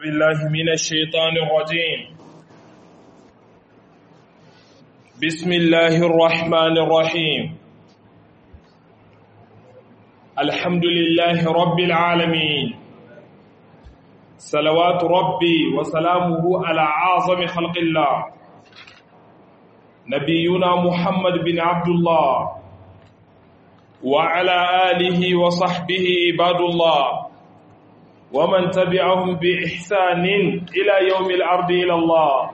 بالله من الشيطان الرجيم بسم الله الرحمن الرحيم الحمد لله رب العالمين صلوات ربي وسلامه على أعظم خلق الله نبينا محمد بن عبد الله وعلى آله وصحبه عباد الله ومن تبعهم بإحسان إلى يوم الأرض إلى الله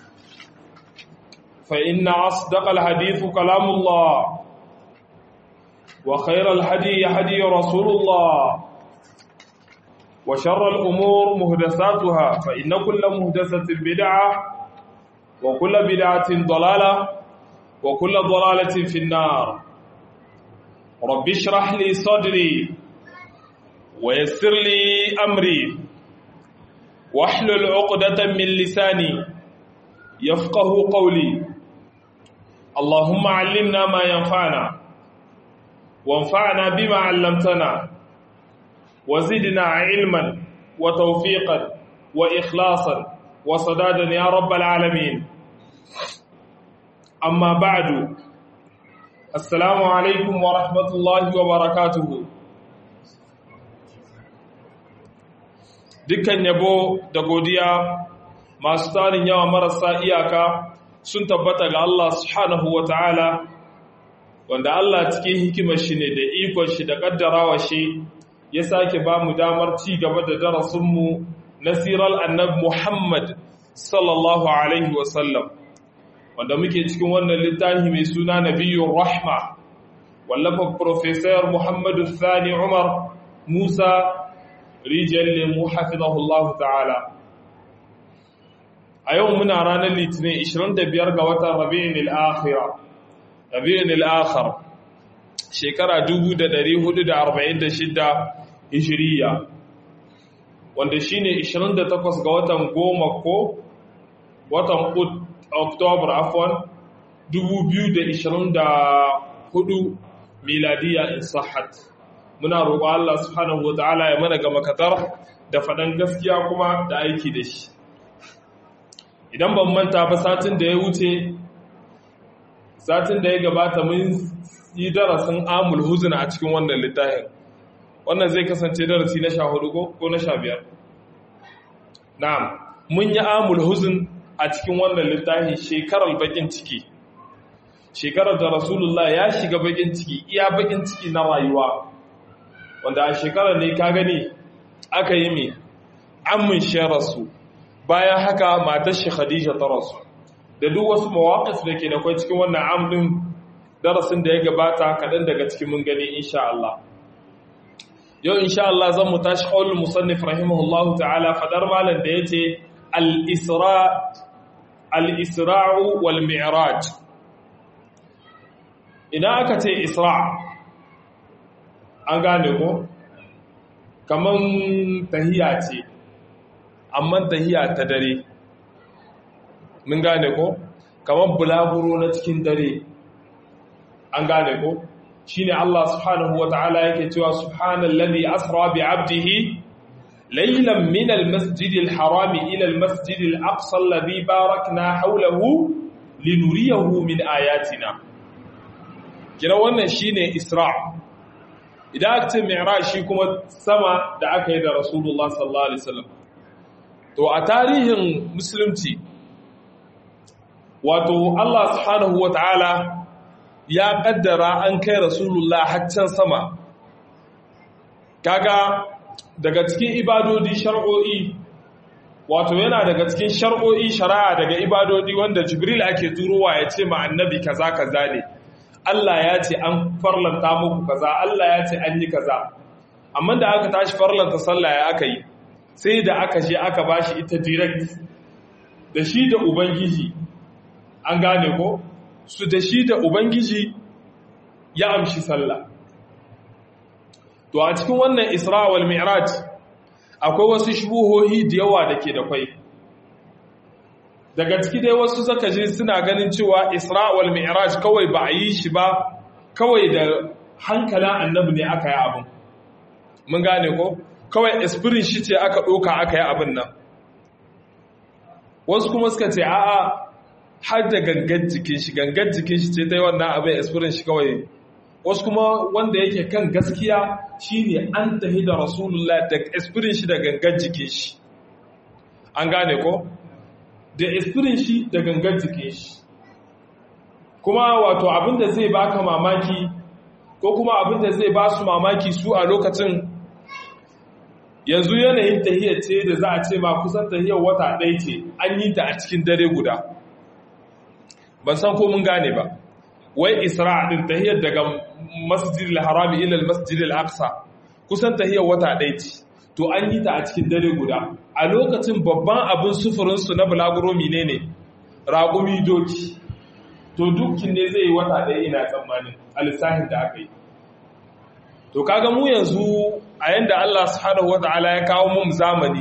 فإن أصدق الحديث كلام الله وخير الهدي هدي رسول الله وشر الأمور مهدساتها فإن كل مهدسة بدعة وكل بدعة ضلالة وكل ضلالة في النار رب اشرح لي صدري ويسر لي أمري واحلل عقدة من لساني يفقه قولي اللهم علمنا ما ينفعنا وانفعنا بما علمتنا وزدنا علما وتوفيقا وإخلاصا وصدادا يا رب العالمين أما بعد السلام عليكم ورحمة الله وبركاته dukkan yabo da godiya masu tarin yawa marasa iyaka sun tabbata ga Allah subhanahu wa ta'ala wanda Allah cikin hikimar shi ne da ikon shi da kaddarawa shi ya sake ba mu damar ci gaba da darasinmu na sirar annab Muhammad sallallahu alaihi wasallam wanda muke cikin wannan littafi mai suna nabiyyun rahma wallafa Profesor Muhammadu Sani Umar Musa rijiyar lemu hafizahullahu ta'ala a yau muna ranar litinin 25 ga watan rabi'in al'akhira rabi'in al'akhir shekara 1446 hijiriya wanda shi ne 28 ga watan goma ko watan oktobar afon 2024 miladiya in sahat muna roƙo Allah subhanahu wata'ala ya mana ga makatar da faɗan gaskiya kuma da aiki da shi idan ban manta ba satin da ya wuce satin da ya gabata mun yi darasin amul huzuna a cikin wannan littafin wannan zai kasance darasi na sha hudu ko na sha biyar na'am mun yi amul huzun a cikin wannan littafi shekarar bakin ciki shekarar da rasulullah ya shiga bakin ciki iya bakin ciki na rayuwa wanda a shekarar ne ka gani aka yi mai amin rasu bayan haka matar shi khadija ta rasu da duk wasu mawaƙis da ke da kwai cikin wannan amdin darasin da ya gabata kaɗan daga cikin mun gani insha Allah yau insha Allah zan mu tashi ƙaunin musannif rahimahullahu ta'ala fadar malam da ya ce al-isra'u wal mi'raj ina aka ce isra' an gane ko kaman tahiya ce amma tahiya ta dare mun gane ko kaman bulaguro na cikin dare an gane ko shine Allah subhanahu wataala yake cewa subhanallazi asra bi 'abdihi laylan min al-masjidil harami ila al-masjidil aqsa alladhi barakna hawlahu linuriyahu min ayatina kira wannan shine isra' idan aka ce mi'raj shi kuma sama da aka yi da rasulullah sallallahu alaihi wasallam to a tarihin musulunci wato Allah subhanahu wataala ya kaddara an kai rasulullah haccan sama kaga daga cikin ibadodi shar'o'i wato yana daga cikin shar'o'i shari'a daga ibadodi wanda jibril ake turowa ya ce ma annabi kaza kaza ne Allah ya ce an farlanta muku kaza Allah ya ce an yi kaza amma da aka tashi farlanta sallah ya aka yi sai da aka je aka bashi ita direct da shi da ubangiji an gane ko su da shi da ubangiji ya amshi sallah to a cikin wannan isra wal mi'raj akwai wasu shubuhohi da yawa da ke da kwai daga ciki dai wasu zaka je suna ganin cewa Isra wal Mi'raj kawai ba a yi shi ba kawai da hankalin annabi ne aka yi abin mun gane ko kawai espirin shi ce aka ɗoka aka yi abin nan wasu kuma suka ce a'a har da gangan jikin shi gangan jikin shi ce ta yi wannan abin experience shi kawai wasu kuma wanda yake kan gaskiya shine an tahi da rasulullah da experience shi da gangan jikin shi an gane ko da experience shi da gangan jikin shi kuma wato abinda zai baka mamaki ko kuma abinda zai ba su mamaki su a lokacin yanzu yanayin tahiyar ce da za a ce ma kusan tahiyar wata ɗaya ce an yi ta a cikin dare guda ban san ko mun gane ba wai isra din tahiyar daga masjidil harami ila masjidil aqsa kusan tahiyar wata ɗaya ce to an yi ta a cikin dare guda a lokacin babban abin sufurin su na bulaguro menene raƙumi doki to dukkin ne zai yi wata ɗaya ina tsammanin a lissafin da aka yi to kaga mu yanzu a yanda Allah subhanahu wata'ala ya kawo mu zamani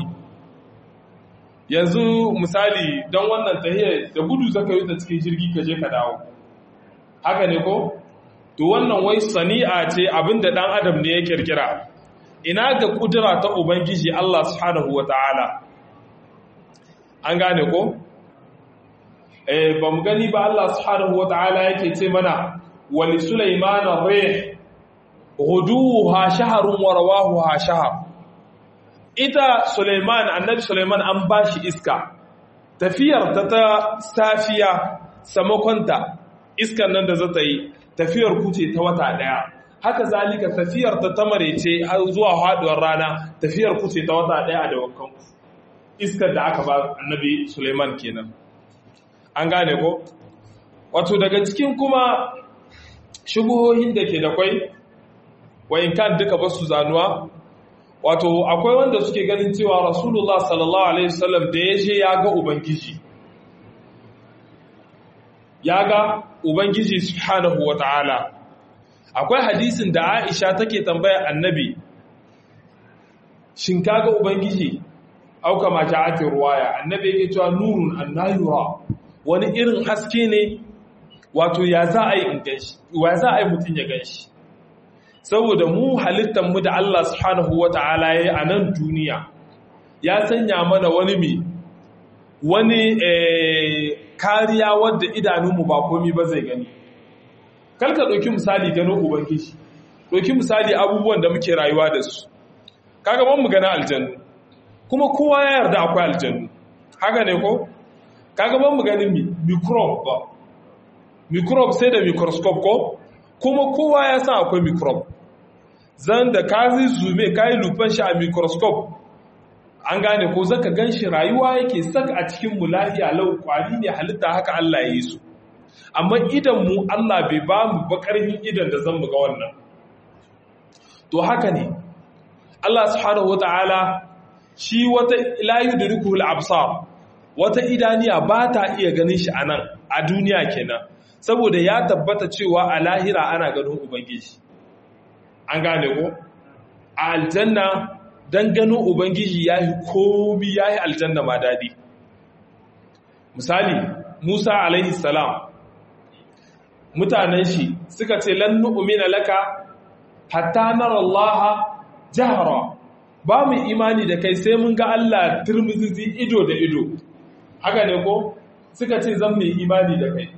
yanzu misali don wannan tahiyar da gudu zaka yi ta cikin jirgi ka je ka dawo haka ne ko to wannan wai sani'a ce abinda dan adam ne ya kirkira ina ga kudura ta ubangiji Allah subhanahu wata'ala an gane ko eh ba mu gani ba Allah subhanahu wata'ala yake ce mana wali sulaiman ar-rih ghuduha shahrun wa rawahuha shahr ita Suleiman annabi Suleiman an bashi iska tafiyar ta ta safiya samakonta iskan nan da zata yi tafiyar kuce ta wata daya haka zalika tafiyar ta ta marece har zuwa haduwar rana tafiyar kuce ta wata daya da wankan iskar da aka ba annabi Suleiman kenan an gane ko wato daga cikin kuma shubuhohin da ke da kwai wayin kan duka basu zanuwa wato akwai wanda suke ganin cewa rasulullah sallallahu alaihi wasallam da ya je ya ga ubangiji ya ga ubangiji subhanahu wataala akwai hadisin da aisha take tambaya annabi shin kaga ubangiji au kama ja'atir ruwaya annabi yake cewa nurun annayura wani irin haske ne wato ya za a yi in ganshi wa za a yi mutun ya ganshi saboda mu mu da Allah subhanahu wa ta'ala ya yi a nan duniya ya sanya mana wani mi wani kariya wadda idanunmu ba komi ba zai gani kalka ɗauki misali ganin ubangiji ɗauki misali abubuwan da muke rayuwa da su kaga ban mu gana aljannu kuma kowa ya yarda akwai aljannu haka ne ko kaga ban mu ganin microbe ba microbe sai da microscope ko kuma kowa ya san akwai microbe zan da ka zume ka yi lufan shi a microscope an gane ko zaka gan shi rayuwa yake saka a cikin mu lafiya lau kwari ne halitta haka Allah ya yi su amma idan mu Allah bai ba mu ba karfin idan da zan ga wannan to haka ne Allah subhanahu wataala shi wata la yudrikuhu al-absar wata idaniya ba ta iya ganin shi anan a duniya kenan saboda ya tabbata cewa a lahira ana ganin ubangiji an gane ko a aljanna don ganin ubangiji ya yi komi ya yi aljanna ma daɗi misali musa alaihi salam mutanen shi suka ce lan nu'mina laka hatta nara allaha jahara ba mu imani da kai sai mun ga Allah turmuzizi ido da ido haka ne ko suka ce zan mai imani da kai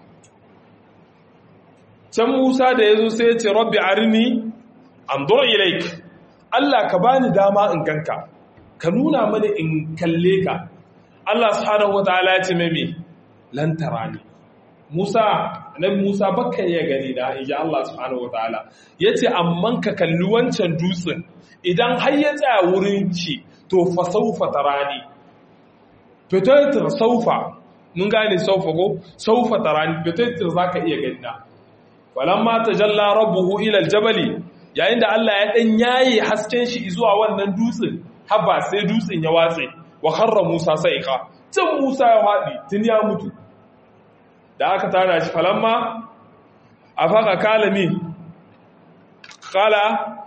can Musa da ya zo sai ya ce rabbi arini anzur ilaik Allah ka bani dama in ganka ka nuna mani in kalle ka Allah subhanahu wataala ya ce mai lan tarani Musa annabi Musa baka iya gani da inji Allah subhanahu wataala yace amman ka kalli wancan dutsen idan har ya tsaya wurin ci to fa saufa tarani fitaitar saufa mun gane saufa ko saufa tarani fitaitar zaka iya gani na falamma tajalla rabbuhu ila aljabali yayin da Allah ya dan yaye hasken shi zuwa wannan dutsen haba sai dutsen ya watse wa kharra Musa sa'iqa can Musa ya fadi tun ya mutu da aka tara shi falamma afaka kalami kala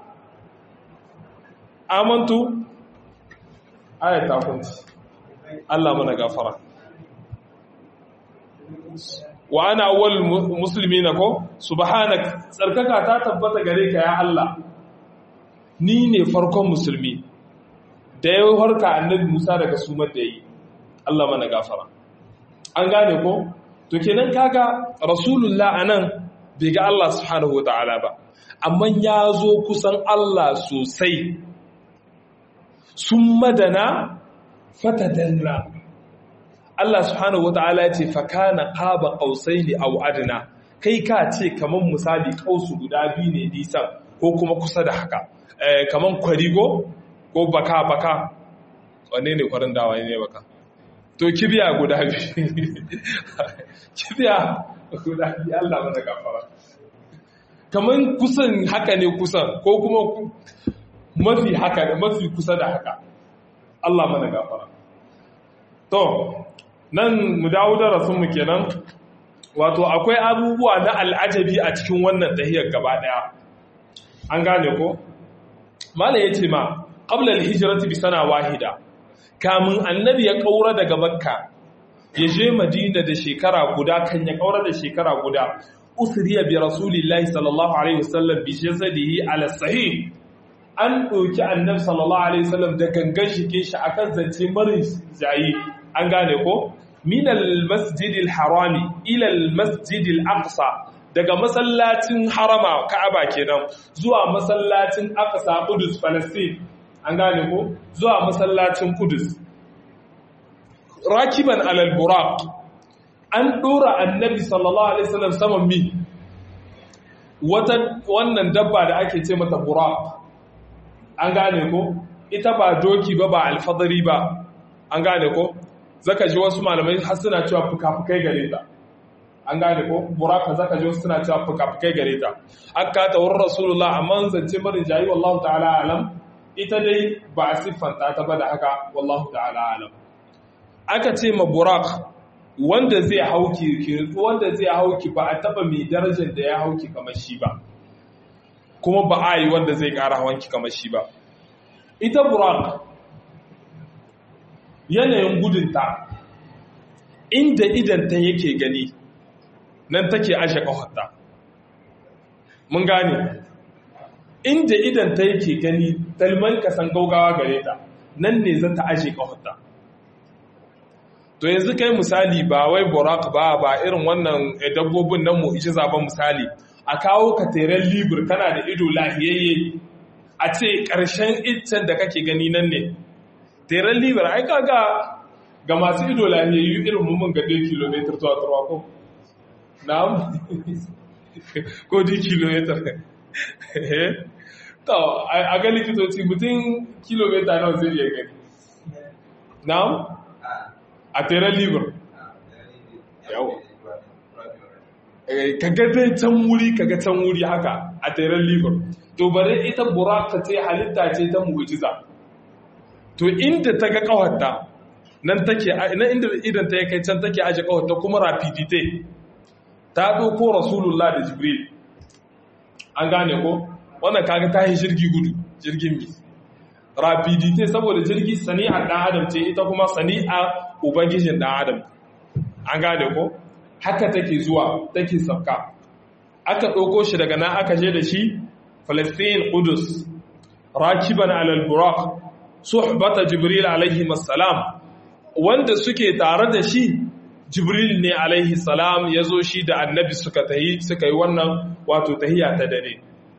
amantu ayata kunci Allah mana gafara wa ana awwal muslimina ko subhanak tsarkaka ta tabbata gare ka ya Allah ni ne farkon musulmi da ya harka annabi Musa daga sumar da yi Allah mana gafara an gane ko to kenan kaga rasulullah anan bai ga Allah subhanahu wataala ba amma ya zo kusan Allah sosai sun madana fatadalla Allah subhanahu wataala ya ce fakana qaba qausaini aw adna kai ka ce kaman misali kausu guda biyu ne nisan ko kuma kusa da haka kaman kwarigo ko baka baka wanne ne kwarin dawa ne baka to kibiya guda biyu kibiya guda biyu Allah mana gafara kaman kusan haka ne kusan ko kuma mafi haka da mafi kusa da haka Allah mana gafara to nan mu dawo da rasulmu kenan wato akwai abubuwa na al'ajabi a cikin wannan tahiyar gaba daya an gane ko mala yace ma qabla al-hijrati bi sana wahida kamun annabi ya kaura daga makka ya je madina da shekara guda kan ya kaura da shekara guda usriya bi rasulillahi sallallahu alaihi wasallam bi jasadihi ala sahih an ɗauki annabi sallallahu alaihi wasallam da gangan shike shi akan zance marin jayi an gane ko min al-masjid al-harami ila al-masjid al-aqsa daga masallacin harama ka'aba kenan zuwa masallacin aqsa qudus palestine an gane ko zuwa masallacin qudus rakiban alal buraq an dora annabi sallallahu alaihi wasallam saman mi wata wannan dabba da ake ce mata buraq an gane ko ita ba doki ba ba alfadari ba an gane ko zaka ji wasu malamai har suna cewa fuka-fukai gare ta an gane ko buraka zaka ji wasu suna cewa fuka-fukai gare ta aka ta wurin rasulullah amma zance marin jayi wallahu ta'ala alam ita dai ba a siffanta ta ba da haka wallahu ta'ala alam aka ce ma burak wanda zai hauki wanda zai hauki ba a taba mai darajar da ya hauki kamar shi ba kuma ba a yi wanda zai kara hawanki kamar shi ba ita burak yanayin gudunta inda idanta yake gani nan take ashe ƙafarta mun gane inda idanta yake gani talman kasan gaugawa gare ta nan ne za ta ashe ƙafarta to yanzu kai misali ba wai burak ba ba irin wannan dabbobin nan mu ishi zaben misali a kawo ka teren libur kana da ido lahiyayye a ce ƙarshen iccen da kake gani nan ne teren libur ai kaga ga masu ido lahiyayyu irin mummun ga 2 km zuwa turwa ko na'am ko di kilometer to a ga likitoci mutum kilomita nawa zai iya gani na'am a teren libur yawa kaga dai can wuri kaga can wuri haka a teren libur to bare ita buraka ce halitta ce ta mu'jiza to inda ta ga kawarta nan take nan inda idan ta kai can take aje kawarta kuma rapidite ta dauko rasulullah da jibril an gane ko wannan kaga ta yi jirgi gudu jirgin mi rapidite saboda jirgi sani'ar dan adam ce ita kuma sani'a ubangijin dan adam an gane ko haka take zuwa take sauka aka ɗauko shi daga nan aka je da shi Palestine Qudus rakiban alal buraq suhbata Jibril alaihi salam wanda suke tare da shi Jibril ne alaihi salam yazo shi da annabi suka tahi suka yi wannan wato tahiya ta dare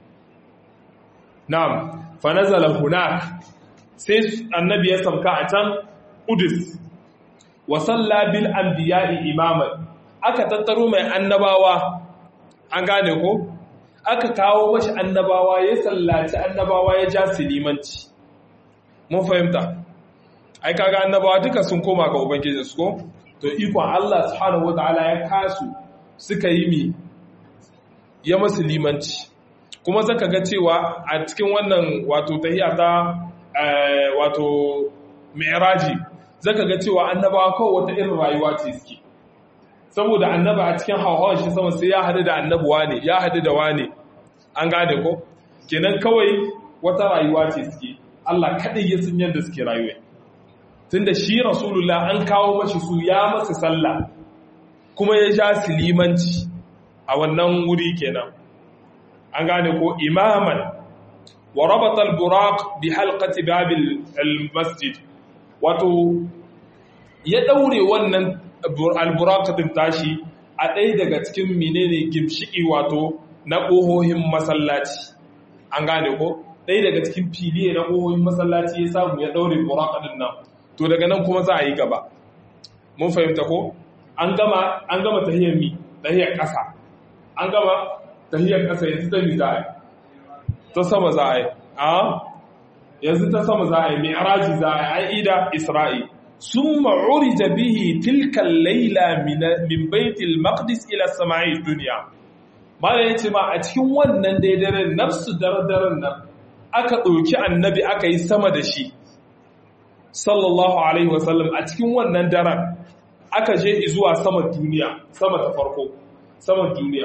na'am fa nazala hunak sai annabi ya sauka a can Qudus wa salla bil anbiya'i imaman aka tattaro mai annabawa an gane ko aka kawo mashi annabawa ya sallaci annabawa ya ja limanci mun fahimta ai kaga annabawa duka sun koma ga ubangiji su ko to ikon Allah subhanahu wataala ya kasu suka yi mi ya masu limanci kuma zaka ga cewa a cikin wannan wato tahiya ta wato mi'raji zaka ga cewa annabawa kawai wata irin rayuwa ce suke saboda annaba a cikin hauhawar shi sama sai ya hadu da annabuwa ne ya hadu da wane an gane ko kenan kawai wata rayuwa ce suke Allah kadai ya san yadda suke rayuwa tunda shi rasulullah an kawo mashi su ya masa sallah kuma ya ja silimanci a wannan wuri kenan an gane ko imaman wa rabata al-buraq bi halqati babil al-masjid wato ya daure wannan alburakatin tashi a ɗaya daga cikin menene gimshiki wato na ƙohohin masallaci an gane ko ɗaya daga cikin filiye na ƙohohin masallaci ya samu ya ɗaure burakatin nan to daga nan kuma za a yi gaba mun fahimta ko an gama an gama tahiyar mi tahiyar ƙasa an gama tahiyar ƙasa yanzu ta mi za a yi ta sama za a yi a yanzu ta sama za a yi mai araji za a yi ida isra'i sun ma'uri da bihi tilkan laila min baitil maqdis ila sama'i duniya malam ya ce ma a cikin wannan daidaren nafsu dardaren nan aka ɗauki annabi aka yi sama da shi sallallahu alaihi wasallam a cikin wannan daren aka je zuwa sama duniya sama ta farko sama duniya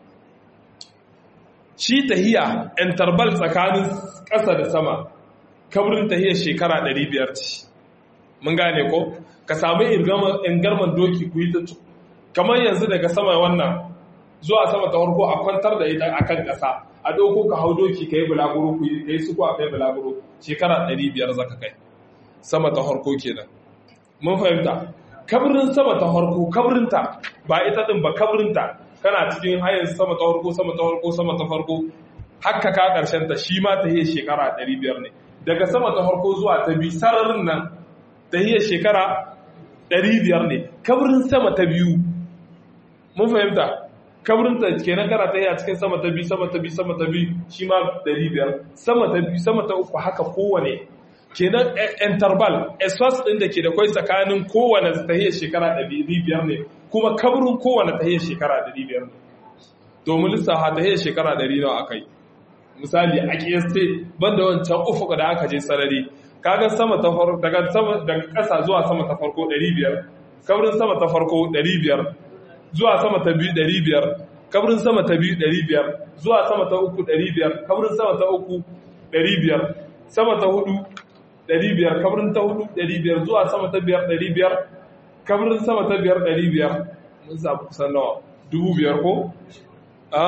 shi tahiya interval tsakanin ƙasa da sama kabrin tahiyar shekara 500 ce mun gane ko ka samu ingarman doki ku yi ta kamar yanzu daga sama wannan zuwa sama ta farko a kwantar da ita akan ƙasa a ɗauko ka hau doki ka yi bulaguro ku yi suko a kai bulaguro shekara 500 zaka kai sama ta farko kenan mun fahimta kabrin sama ta farko kabrinta ba ita din ba kabrinta kana cikin hayan sama ta farko sama ta farko sama ta farko hakka ka karshen ta shi ma ta yi shekara 500 ne daga sama ta farko zuwa ta biyu sararin nan ta yi shekara 500 ne kabrin sama ta biyu mun fahimta kabrinta kenan kana ta yi a cikin sama ta biyu sama ta biyu sama ta biyu shi ma 500 sama ta biyu sama ta uku haka kowane kenan interval eswas din da ke da kwai tsakanin kowane tahiyar shekara 500 ne kuma kabrin kowane tahiyar shekara 500 ne domin lissafa tahiyar shekara 100 nawa akai misali a kiyasta banda wancan ufuka da aka je sarari kaga sama ta farko daga sama daga ƙasa zuwa sama ta farko 500 kabrin sama ta farko 500 zuwa sama ta biyu 500 kabrin sama ta biyu 500 zuwa sama ta uku 500 kabrin sama ta uku 500 sama ta hudu 500 kabrin ta hudu 500 zuwa sama ta biyar 500 kabrin sama ta biyar 500 mun samu kusan nawa dubu biyar ko? a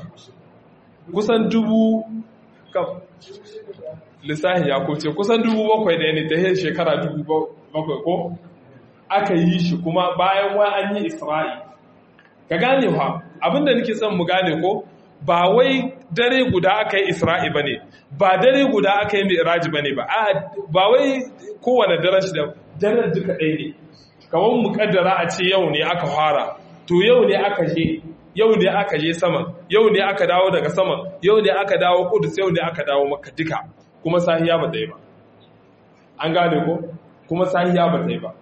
kusan dubu kam lissahi ya kuce kusan dubu bakwai da ne ta yin shekara dubu bakwai ko aka yi shi kuma bayan wa an yi isra'i ka gane wa abinda nake son mu gane ko ba wai dare guda aka yi isra'i ba ne ba dare guda aka yi mi'raji ba ne ba ba wai kowane daren shi da daren duka ɗaya ne kamar mu kaddara a ce yau ne aka fara to yau ne aka je yau ne aka je sama yau ne aka dawo daga sama yau ne aka dawo kudus yau ne aka dawo maka duka kuma sahiya ba ta yi ba an gane ko kuma sahiya ba ta yi ba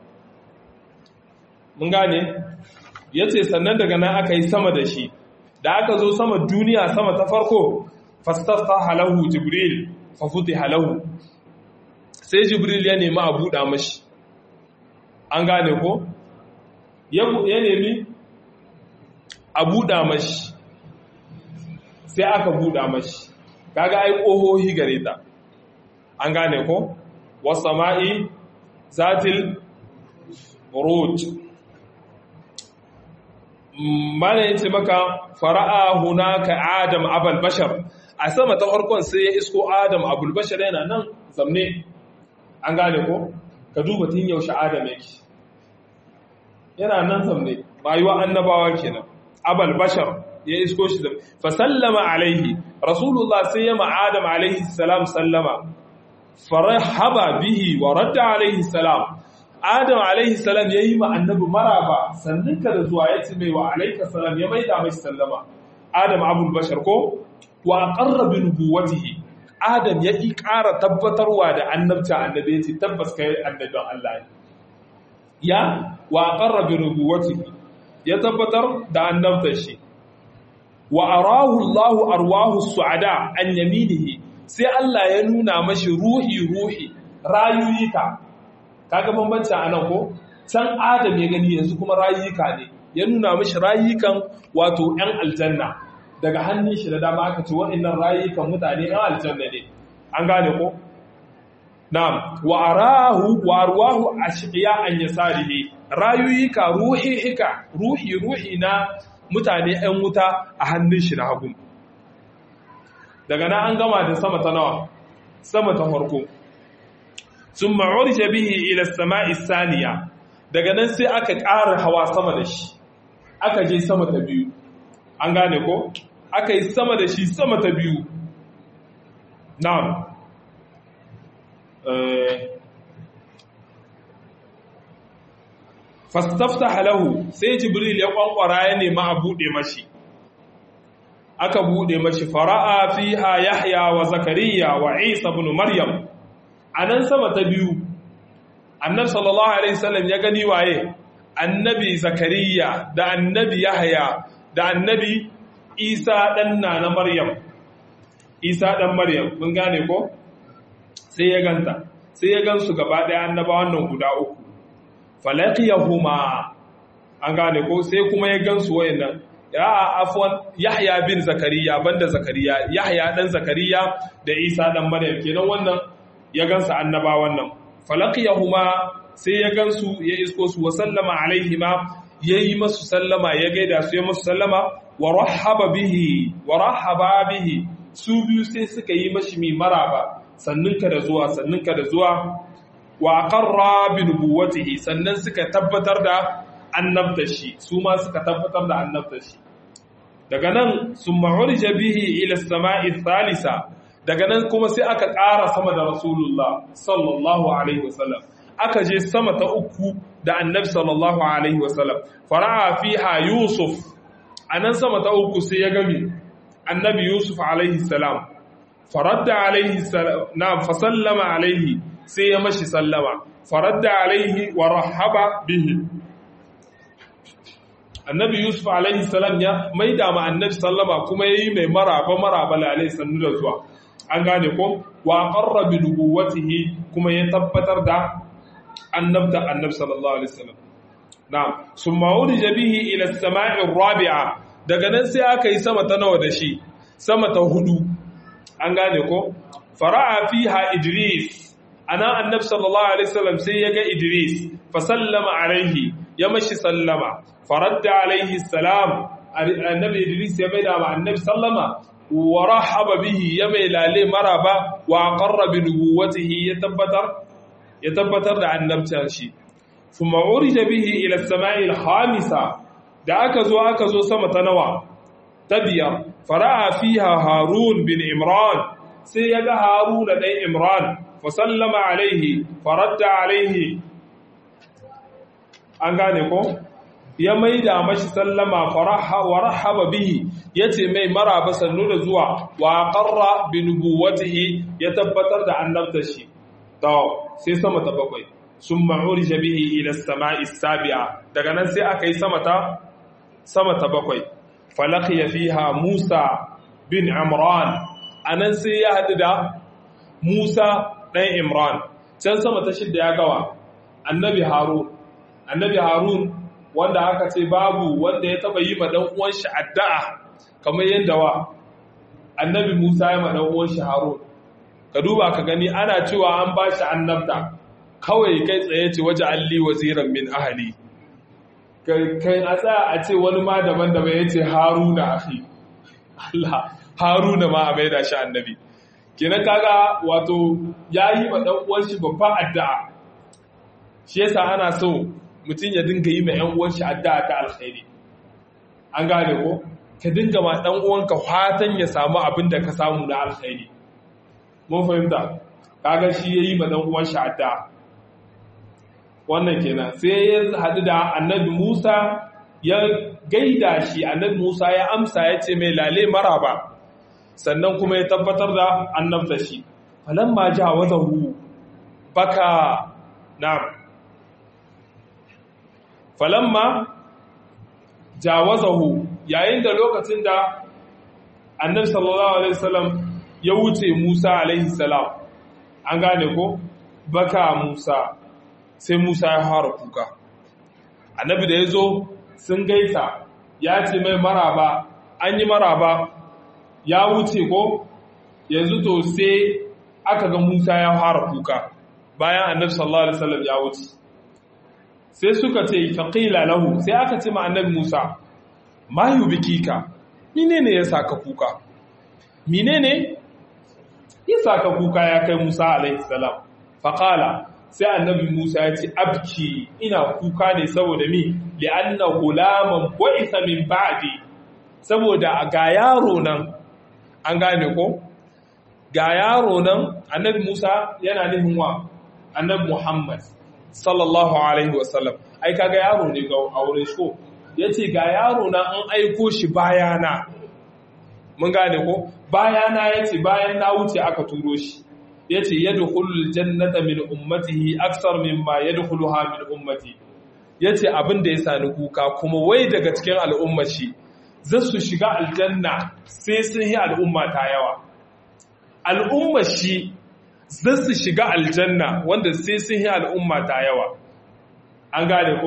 mun gane ya ce sannan daga nan aka yi sama da shi da aka zo sama duniya sama ta farko fastafta halahu jibril fafuti halahu sai jibril ya nemi a buɗa mashi an gane ko ya nemi a buɗa mashi sai aka buɗa mashi kaga ai ƙohohi gare ta an gane ko wasa ma'i zatil rot mana yace maka fara'a hunaka adam abal bashar a sama ta farkon sai ya isko adam abul bashar yana nan zamne an gane ko ka duba tun yaushe adam yake yana nan zamne rayuwa annabawa kenan abal bashar ya isko shi fa sallama alaihi rasulullah sai ya ma adam alaihi salam sallama farahaba bihi wa radda alaihi salam adam alaihi salam yayi ma annabi maraba sannan ka da zuwa ya ce mai wa alaika salam ya maida mai sallama adam abul bashar ko wa aqarra bi nubuwatihi adam ya ki ƙara tabbatarwa da annabta annabi ya ce tabbas kai annabin Allah ne ya wa aqarra bi nubuwatihi ya tabbatar da annabtar shi wa arahu Allahu arwahu su'ada an yaminihi sai Allah ya nuna mashi ruhi ruhi rayuyika kaga bambanci anan ko can Adam ya gani yanzu kuma rayuyika ne ya nuna mashi rayukan wato ɗan aljanna daga hannun shi da dama aka ce waɗannan rayukan mutane ɗan aljanna ne an gane ko na'am wa arahu wa arwahu ashqiya an yasarihi rayuyika ruhi hika ruhi ruhi na mutane ‘yan wuta a hannun shi na hagu. Daga na an gama da sama ta nawa, sama ta farko. Sun ma'urje bihi ila sama'i saniya, daga nan sai aka ƙara hawa sama da shi aka je sama ta biyu an gane ko aka yi sama da shi sama ta biyu na'am fastafta lahu sai jibril ya kwankwara ya nema a buɗe mashi aka buɗe mashi fara'a fiha yahya wa zakariya wa isa ibn maryam anan sama ta biyu annabi sallallahu alaihi wasallam ya gani waye annabi zakariya da annabi yahya da annabi isa dan na maryam isa dan maryam mun gane ko sai ya ganta sai ya gansu gaba daya annabawan nan guda uku falaqiyahuma an gane ko sai kuma ya gansu wayannan ya afwan yahya bin zakariya banda zakariya yahya dan zakariya da isa dan maryam kenan wannan ya gansa annabawan nan falaqiyahuma sai ya gansu ya isko su wa sallama alaihima yayi masu sallama ya gaida su ya masu sallama wa rahaba bihi wa rahaba bihi su biyu sai suka yi mashi mai maraba sanninka da zuwa sanninka da zuwa wa aqarra bi nubuwwatihi sannan suka tabbatar da annabta shi su ma suka tabbatar da annabta shi daga nan summa urija bihi ila as-sama'i thalitha daga nan kuma sai aka ƙara sama da rasulullah sallallahu alaihi wasallam aka je sama ta uku da annabi sallallahu alaihi wasallam fara'a fiha yusuf anan sama ta uku sai ya gami annabi yusuf alaihi salam faradda alaihi salam na fasallama alaihi sai ya mashi sallama faradda alaihi wa rahaba bihi annabi yusuf alaihi salam ya maida ma annabi sallama kuma yayi mai maraba maraba lalai sannu da zuwa an gane ko wa qarra bi nubuwatihi kuma ya tabbatar da annabta annabi sallallahu alaihi wasallam na'am summa urija bihi ila as-sama'i ar-rabi'a daga nan sai aka yi sama ta nawa da shi sama ta hudu an gane ko fara'a fiha idris ana annabi sallallahu alaihi wasallam sai ya ga idris fa sallama alaihi ya mashi sallama faradda alaihi salam annabi idris ya maida ma annabi sallama wa rahaba bihi ya mai lale maraba wa aqarra bi nubuwatihi ya tabbatar ya tabbatar da annabcin shi thumma urija bihi ila as-sama'i al-khamisa da aka zo aka zo sama ta nawa ta biyar fara'a fiha harun bin imran sai ya ga harun da ɗan imran fa sallama alaihi faradda alaihi an gane ko ya maida mashi sallama wa rahaba bihi yace mai maraba sannu da zuwa wa qarra bi nubuwatihi ya tabbatar da annabta shi to sai sama ta bakwai summa urija bihi ila as-sama'i as-sabi'a daga nan sai aka yi sama ta sama ta bakwai falaqiya fiha Musa bin Imran anan sai ya hadu da Musa dan Imran can sama ta shidda ya gawa annabi Harun annabi Harun wanda aka ce babu wanda ya taba yi ma dan uwan shi addu'a kamar yadda wa annabi Musa ya ma dan uwan shi Harun ka duba ka gani ana cewa an ba shi annabta kawai kai tsaye ce waje alli waziran min ahli kai a tsaya a ce wani ma daban-daban ya ce haruna ahi Allah haruna ma a maida shi annabi kenan kaga wato ya yi ma ɗan uwan shi babban addu'a shi yasa ana so mutum ya dinga yi ma ɗan uwan shi addu'a ta alkhairi an gane ko ka dinga ma ɗan uwanka fatan ya samu abin da ka samu na alkhairi mun fahimta kaga shi ya yi ma ɗan uwan shi addu'a wannan kenan sai ya haɗu da annabi Musa ya gaida shi annabi Musa ya amsa ya ce mai lale maraba sannan kuma ya tabbatar da annabta shi falamma jawazahu baka na'am falamma jawazahu yayin da lokacin da annabi sallallahu alaihi wasallam ya wuce Musa alaihi salam an gane ko baka Musa sai Musa ya fara kuka. Annabi da ya zo sun gaisa ya ce mai maraba, an yi maraba ya wuce ko yanzu to sai aka ga Musa ya fara kuka bayan annabi sallallahu alaihi wasallam ya wuce. Sai suka ce faqila lahu sai aka ce ma annabi Musa ma yubikika menene ya saka kuka? Menene ya saka kuka ya kai Musa alaihi salam? Faqala sai annabi Musa ya ce abki ina kuka ne saboda mi li'anna gulaman bu'itha min ba'di saboda ga yaro nan an gane ko ga yaro nan annabi Musa yana nufin wa annabi Muhammad sallallahu alaihi wasallam ai kaga yaro ne ga aure shi ko yace ga yaro nan an aiko shi bayana mun gane ko bayana yace bayan na wuce aka turo shi yace yadkhulul jannata min ummatihi aksar mimma yadkhuluha min ummati yace abin da ya sani kuka kuma wai daga cikin al'ummar shi za su shiga aljanna sai sun yi al'umma ta yawa al'ummar shi za su shiga aljanna wanda sai sun yi al'umma ta yawa an gane ko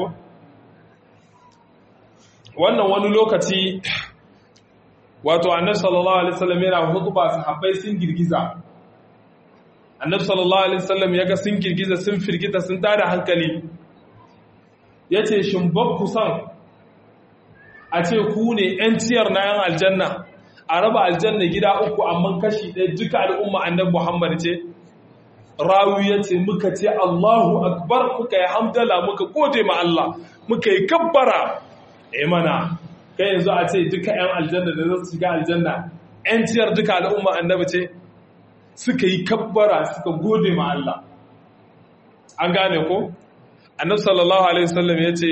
wannan wani lokaci wato annabi sallallahu alaihi wasallam yana hutuba sahabbai sun girgiza annabi sallallahu alaihi wasallam yaga sun girgiza sun firgita sun tada hankali yace shin bakku san a ce ku ne yan ciyar na yan aljanna a raba aljanna gida uku amma kashi ɗaya duka al'umma annabi Muhammad ce rawi yace muka ce Allahu akbar muka yi hamdala muka gode ma Allah muka yi kabbara eh mana kai yanzu a ce duka yan aljanna da za su shiga aljanna yan ciyar duka al'umma annabi ce suka yi kabbara suka gode ma Allah an gane ko annabi sallallahu alaihi wasallam yace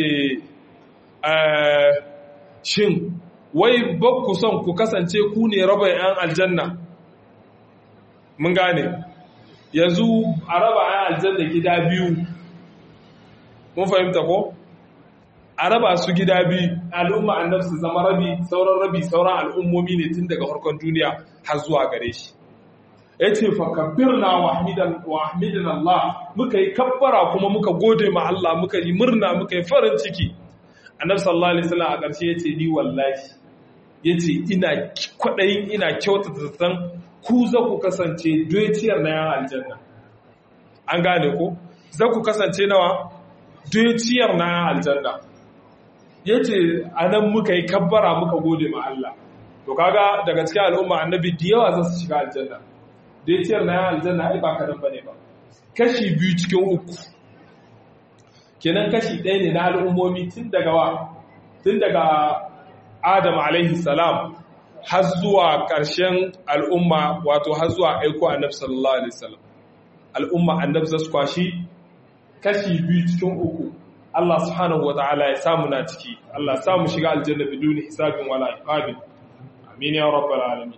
shin wai ku son ku kasance ku ne raba yan aljanna mun gane yanzu a raba yan aljanna gida biyu mun fahimta ko a raba su gida biyu al'umma annabi su zama rabi sauran rabi sauran al'ummomi ne tun daga farkon duniya har zuwa gare shi ya ce fakabbirna wa ahmidan Allah muka yi kabbara kuma muka gode ma Allah muka yi murna muka yi farin ciki annabi sallallahu alaihi wasallam a ƙarshe yace ni wallahi yace ina kwadayin ina kyautata zaton ku za ku kasance doyaciyar na yan aljanna an gane ko za ku kasance nawa doyaciyar na yan aljanna yace anan muka yi kabbara muka gode ma Allah to kaga daga cikin al'umma annabi da yawa za su shiga aljanna doyaciyar na yan aljanna ai ba kadan bane ba kashi biyu cikin uku kenan kashi ɗaya ne na al'ummomi tun daga wa tun daga adam alaihi salam har zuwa ƙarshen al'umma wato har zuwa aiko annab sallallahu alaihi salam al'umma annab zasu kwashi kashi biyu cikin uku Allah subhanahu wata'ala ya samu na ciki Allah samu shiga aljanna biduni hisabin wala iqabin amin ya rabbal alamin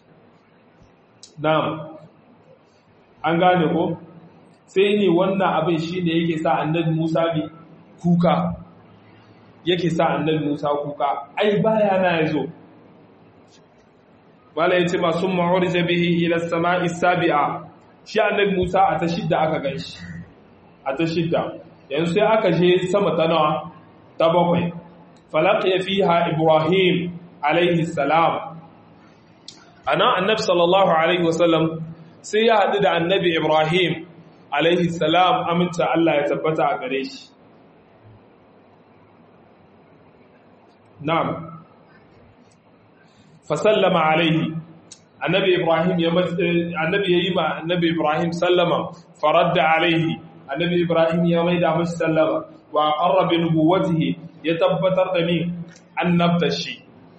na'am an gane ko sai ne wannan abin shi ne yake sa annabi Musa bi kuka yake sa annabi Musa kuka ai baya na yazo wala yace ma summa urja bihi ila samai sabi'a shi annabi Musa a ta shidda aka ganshi a ta shidda yanzu sai aka je sama ta nawa ta bakwai falaqiya fiha ibrahim alaihi salam ana annabi sallallahu alaihi wasallam sai ya hadu da annabi ibrahim alaihi salam aminta Allah ya tabbata a gare shi na'am fa sallama alaihi annabi ibrahim ya annabi yayi ma annabi ibrahim sallama faradda alaihi annabi ibrahim ya maida masa sallama wa qarra bi nubuwwatihi ya tabbatar da ni annabta shi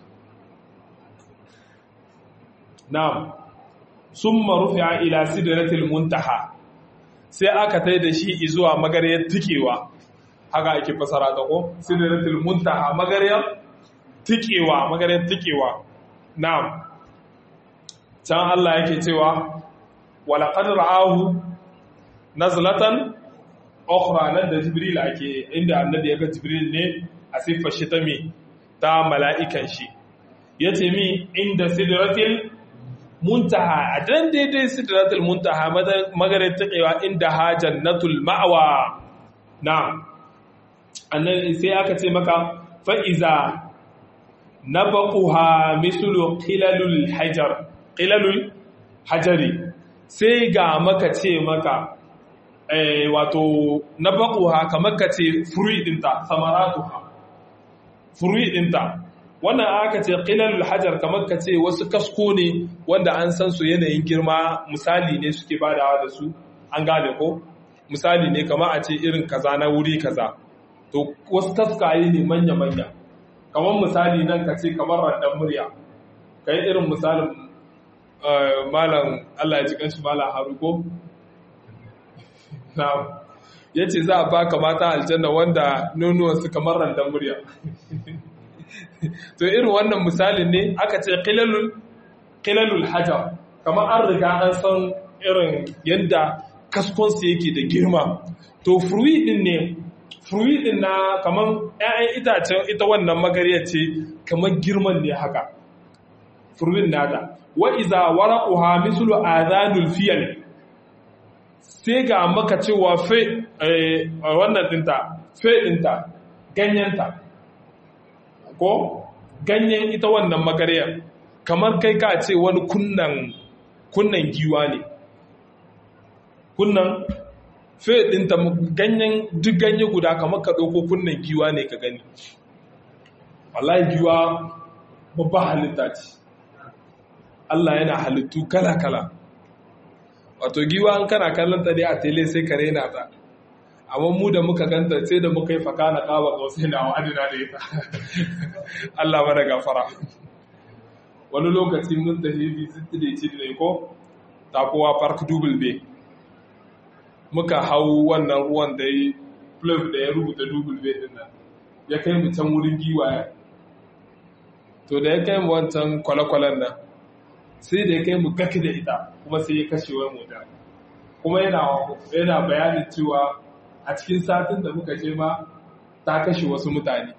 na'am summa rufi'a ila sidratil muntaha sai aka tai da shi zuwa magaryar tikewa haka ake fasara ta ko sidratul muntaha magaryar tikewa magaryar tikewa na'am can Allah yake cewa wala qad ra'ahu nazlatan ukhra nan da jibril ake inda annabi yaga jibril ne a siffar shi ta me ta mala'ikan shi yace mi inda sidratil muntaha a dan daidai sidratul muntaha magarin taƙewa inda ha jannatul ma'awa na annan sai aka ce maka fa'iza na baƙuha misulu ƙilalul hajar ƙilalul hajari sai ga maka ce maka wato na baƙuha kamar ka ce furi ɗinta samaratuha furi ɗinta wannan aka ce qilalul hajar kamar ka ce wasu kasko ne wanda an san su yanayin girma misali ne suke badawa da su an gane ko misali ne kama a ce irin kaza na wuri kaza to wasu taskaye ne manya-manya kamar misali nan ka ce kamar randan murya ka yi irin misalin malam Allah ya ji kanshi malam haruko na ya ce za a baka mata aljanna wanda nonuwansu kamar randan murya to irin wannan misalin ne aka ce kilalul hajar kamar an riga an san irin yadda kaskonsu yake da girma to fruit din ne fruit din na kamar 'ya'yan itacen ita wannan magarya ce kamar girman ne haka fruit nata wa iza waraquha mislu adhanul fiyal sai ga maka cewa fe wannan dinta fe dinta ganyenta ko ganyen ita wannan magaryar kamar kai ka ce wani kunnan kunnan giwa ne kunnan fe dinta ganyen duk ganye guda kamar ka ɗauko kunnan giwa ne ka gani wallahi giwa babba halitta ce Allah yana halittu kala-kala wato giwa an kana kallon ta dai a tele sai ka rena ta amma mu da muka ganta sai da muka yi faka na kaba kausai na wa'adina da ita Allah mana gafara wani lokaci mun tafi visit da ci da ko takowa park double bay muka hau wannan ruwan da yi plug da ya rubuta double bay din nan ya kai mu can wurin giwaye to da ya kai mu wancan kwale-kwalen nan sai da ya kai mu gaki da ita kuma sai ya kashe wani mota kuma yana bayanin cewa a cikin satin da muka je ma ta kashe wasu mutane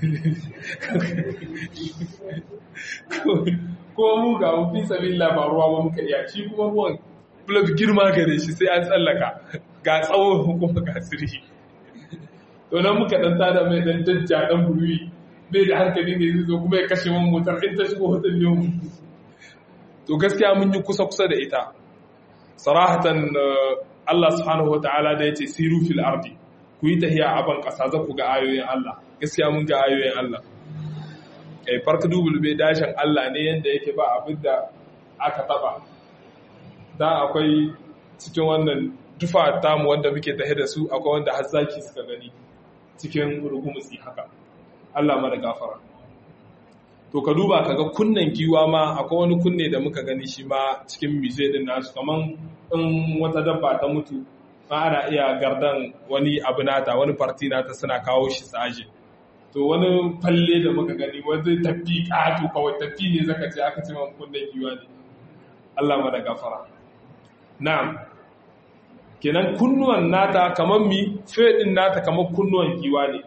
ko mu ga mafi sabin labaruwa ba muka iya shi kuma ruwan blog girma gare shi sai an tsallaka ga tsawon kuma ga sirri to nan muka dan tada mai dan jajja dan buruwi bai da hankali ne zai zo kuma ya kashe man motar in ta shigo hotel ne to gaskiya mun yi kusa kusa da ita sarahatan Allah subhanahu wataala da yace siru fil ardi ku yi tahiya a ban kasa za ku ga ayoyin Allah gaskiya mun ga ayoyin Allah kai farka dubul bai dashin Allah ne yanda yake ba abin da aka taba dan akwai cikin wannan tufa tamu wanda muke tahe da su akwai wanda har zaki suka gani cikin rugumutsi haka Allah mana gafara to ka duba kaga kunnen giwa ma akwai wani kunne da muka gani shi ma cikin muse din nasu kaman in wata dabba ta mutu ma ana iya gardan wani abu nata wani farti nata suna kawo shi saje to wani falle da muka gani wani tafi ƙato kawai tafi ne zaka ce aka ce man kunnen giwa ne Allah mana gafara na'am kenan kunnuwan nata kamar mi fedin nata kamar kunnuwan giwa ne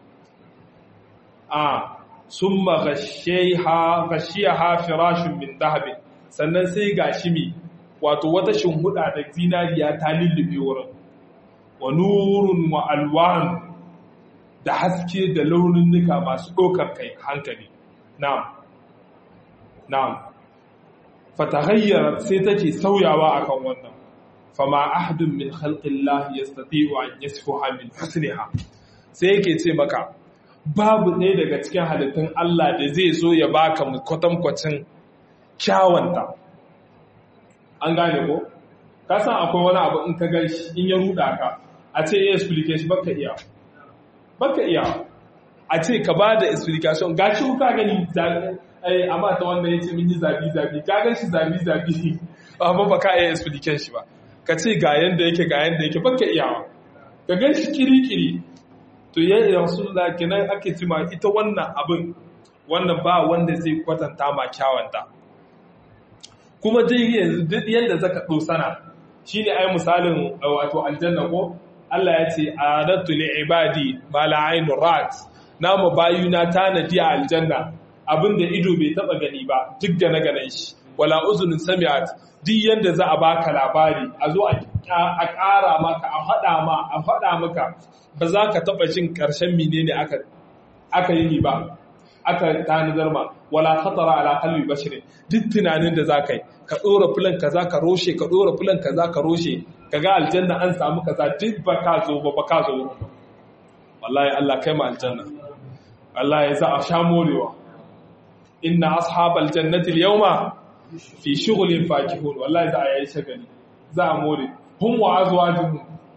a sun magashiyaha firashin min dahabin sannan sai ga shi mi wato wata shimhuda da zinariya ta lullube wurin wa nurun wa alwan da haske da launin nuka masu ɗaukar kai hankali na'am na'am fatahayyarar sai take sauyawa akan wannan fama ahadun min khalqillah yastati'u an yasfuha min husniha sai yake ce maka babu ɗaya daga cikin halittun Allah da zai zo ya baka kwatankwacin kyawanta an gane ko ka san akwai wani abu in ka gan shi in ya ruda ka a ce ya explication baka iya baka iya a ce ka ba da explication ga shi ka gani ai amma ta wanda ya ce min yi zabi zabi ka gan shi zabi zabi amma ba ka iya explication shi ba ka ce ga yanda yake ga yanda yake baka iya ka gan shi kiri-kiri to ya rasulullah kenan ake cima ita wannan abin wannan ba wanda zai kwatanta ma kyawanta kuma dai yanzu duk yanda zaka dosana shine ai misalin wato aljanna ko Allah ya ce adatu li ibadi ma la ainu rat nama bayuna tanadi a aljanna abinda ido bai taba gani ba duk da na ganin shi wala uzunin sami'at duk yanda za a baka labari a zo a ƙara maka a faɗa ma a faɗa maka ba za ka taɓa jin ƙarshen menene aka aka yi ba aka tanadar ma wala khatara ala qalbi bashirin duk tunanin da za ka yi ka ɗora filan kaza ka roshe ka ɗora filan kaza ka roshe ka ga aljanna an samu kaza duk ba ka zo ba ba ka zo wallahi Allah kai ma aljanna wallahi za a sha morewa inna ashabal jannati al-yawma fi shughlin fakihun wallahi za a yi shagali za a more hum wa azwajuhum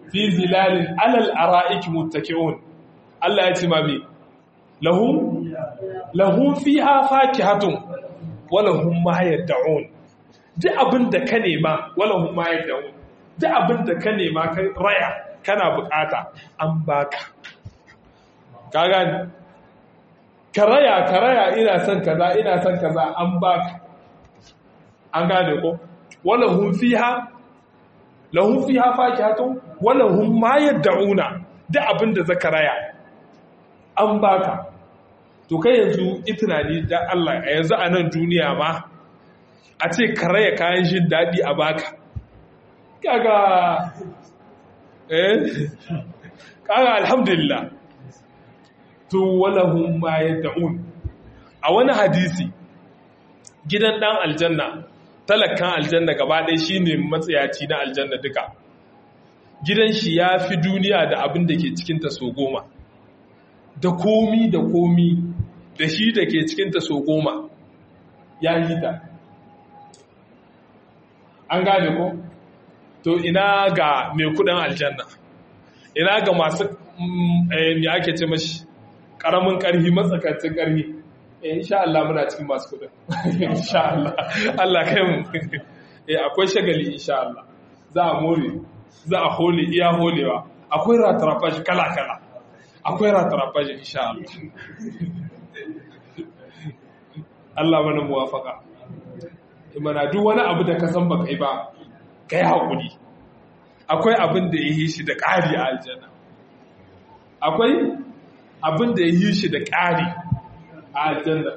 fi zilalin alal ara'iki muttaki'un Allah ya ce ma me lahum lahum fiha fakihatun wa lahum ma yad'un duk abin da ka nema wa lahum ma yad'un duk abin da ka nema ka raya kana bukata an baka ka gani ka raya ka raya ina son kaza ina son kaza an baka an gane ko wa lahum fiha lahum fiha fakihatun wa lahum ma yad'una duk abin da zaka raya an baka to kai yanzu itinani da Allah a yanzu a nan duniya ma a ce karaya kayan jin daɗi a baka kaga eh kaga alhamdulillah to walahum ma yad'un a wani hadisi gidan dan aljanna talakan aljanna gaba ɗaya shine matsayaci na aljanna duka gidan shi ya fi duniya da abin da ke cikinta so goma da komi da komi da shi da ke cikinta so goma ya yi ta an gane ko to ina ga mai kudin aljanna ina ga masu ya ake ce mashi karamin karhi matsakancin karhi insha Allah muna cikin masu kudin insha Allah Allah kai mu akwai shagali insha Allah za a more za a hole iya holewa akwai ratarafashi kala-kala akwai ratarafashi insha Allah Allah mana muwafaka imana duk wani abu da ka san ba kai ba kai haƙuri akwai abin da ya yi shi da ƙari a aljanna akwai abin da ya yi shi da ƙari a aljanna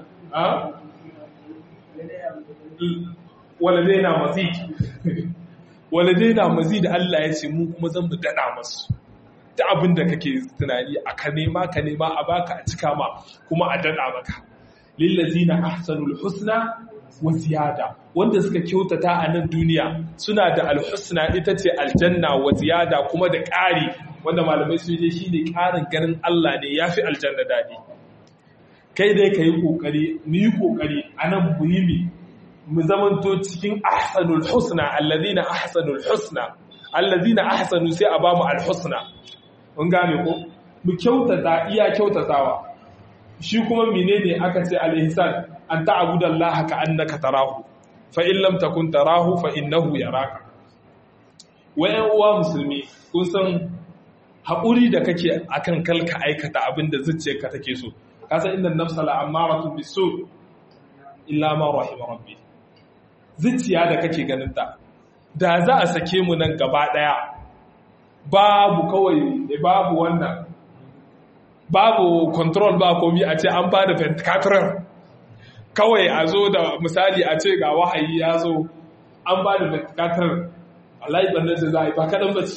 waladai na mazid waladai na mazid Allah ya ce mu kuma zan mu daɗa masu ta abin da kake tunani a ka nema ka nema a baka a cika ma kuma a daɗa maka lillazina ahsanul husna wa ziyada wanda suka kyautata a nan duniya suna da alhusna ita ce aljanna wa ziyada kuma da ƙari wanda malamai sun je shine ƙarin ganin Allah ne yafi aljanna dadi kai dai ka yi ƙoƙari mu yi ƙoƙari a nan muhimmi mu zamanto cikin ahsanul husna allazina ahsanul husna allazina ahsanu sai a bamu alhusna mun gane ko mu kyautata iya kyautatawa shi kuma menene aka ce al-ihsan an ta'budu Allah ka annaka tarahu fa in lam takun tarahu fa innahu yaraka wayan uwa musulmi kun san haƙuri da kake akan kalka aikata abin da zuciyarka take so ka san inna nafsa la amaratu bisu illa ma rahima rabbi zuciya da kake ganin ta da za a sake mu nan gaba daya babu kawai babu wannan babu control ba komi a ce an ba da ventilator kawai a zo da misali a ce ga wahayi ya zo an ba da ventilator wallahi bannan da za a yi ba kaɗan ba ce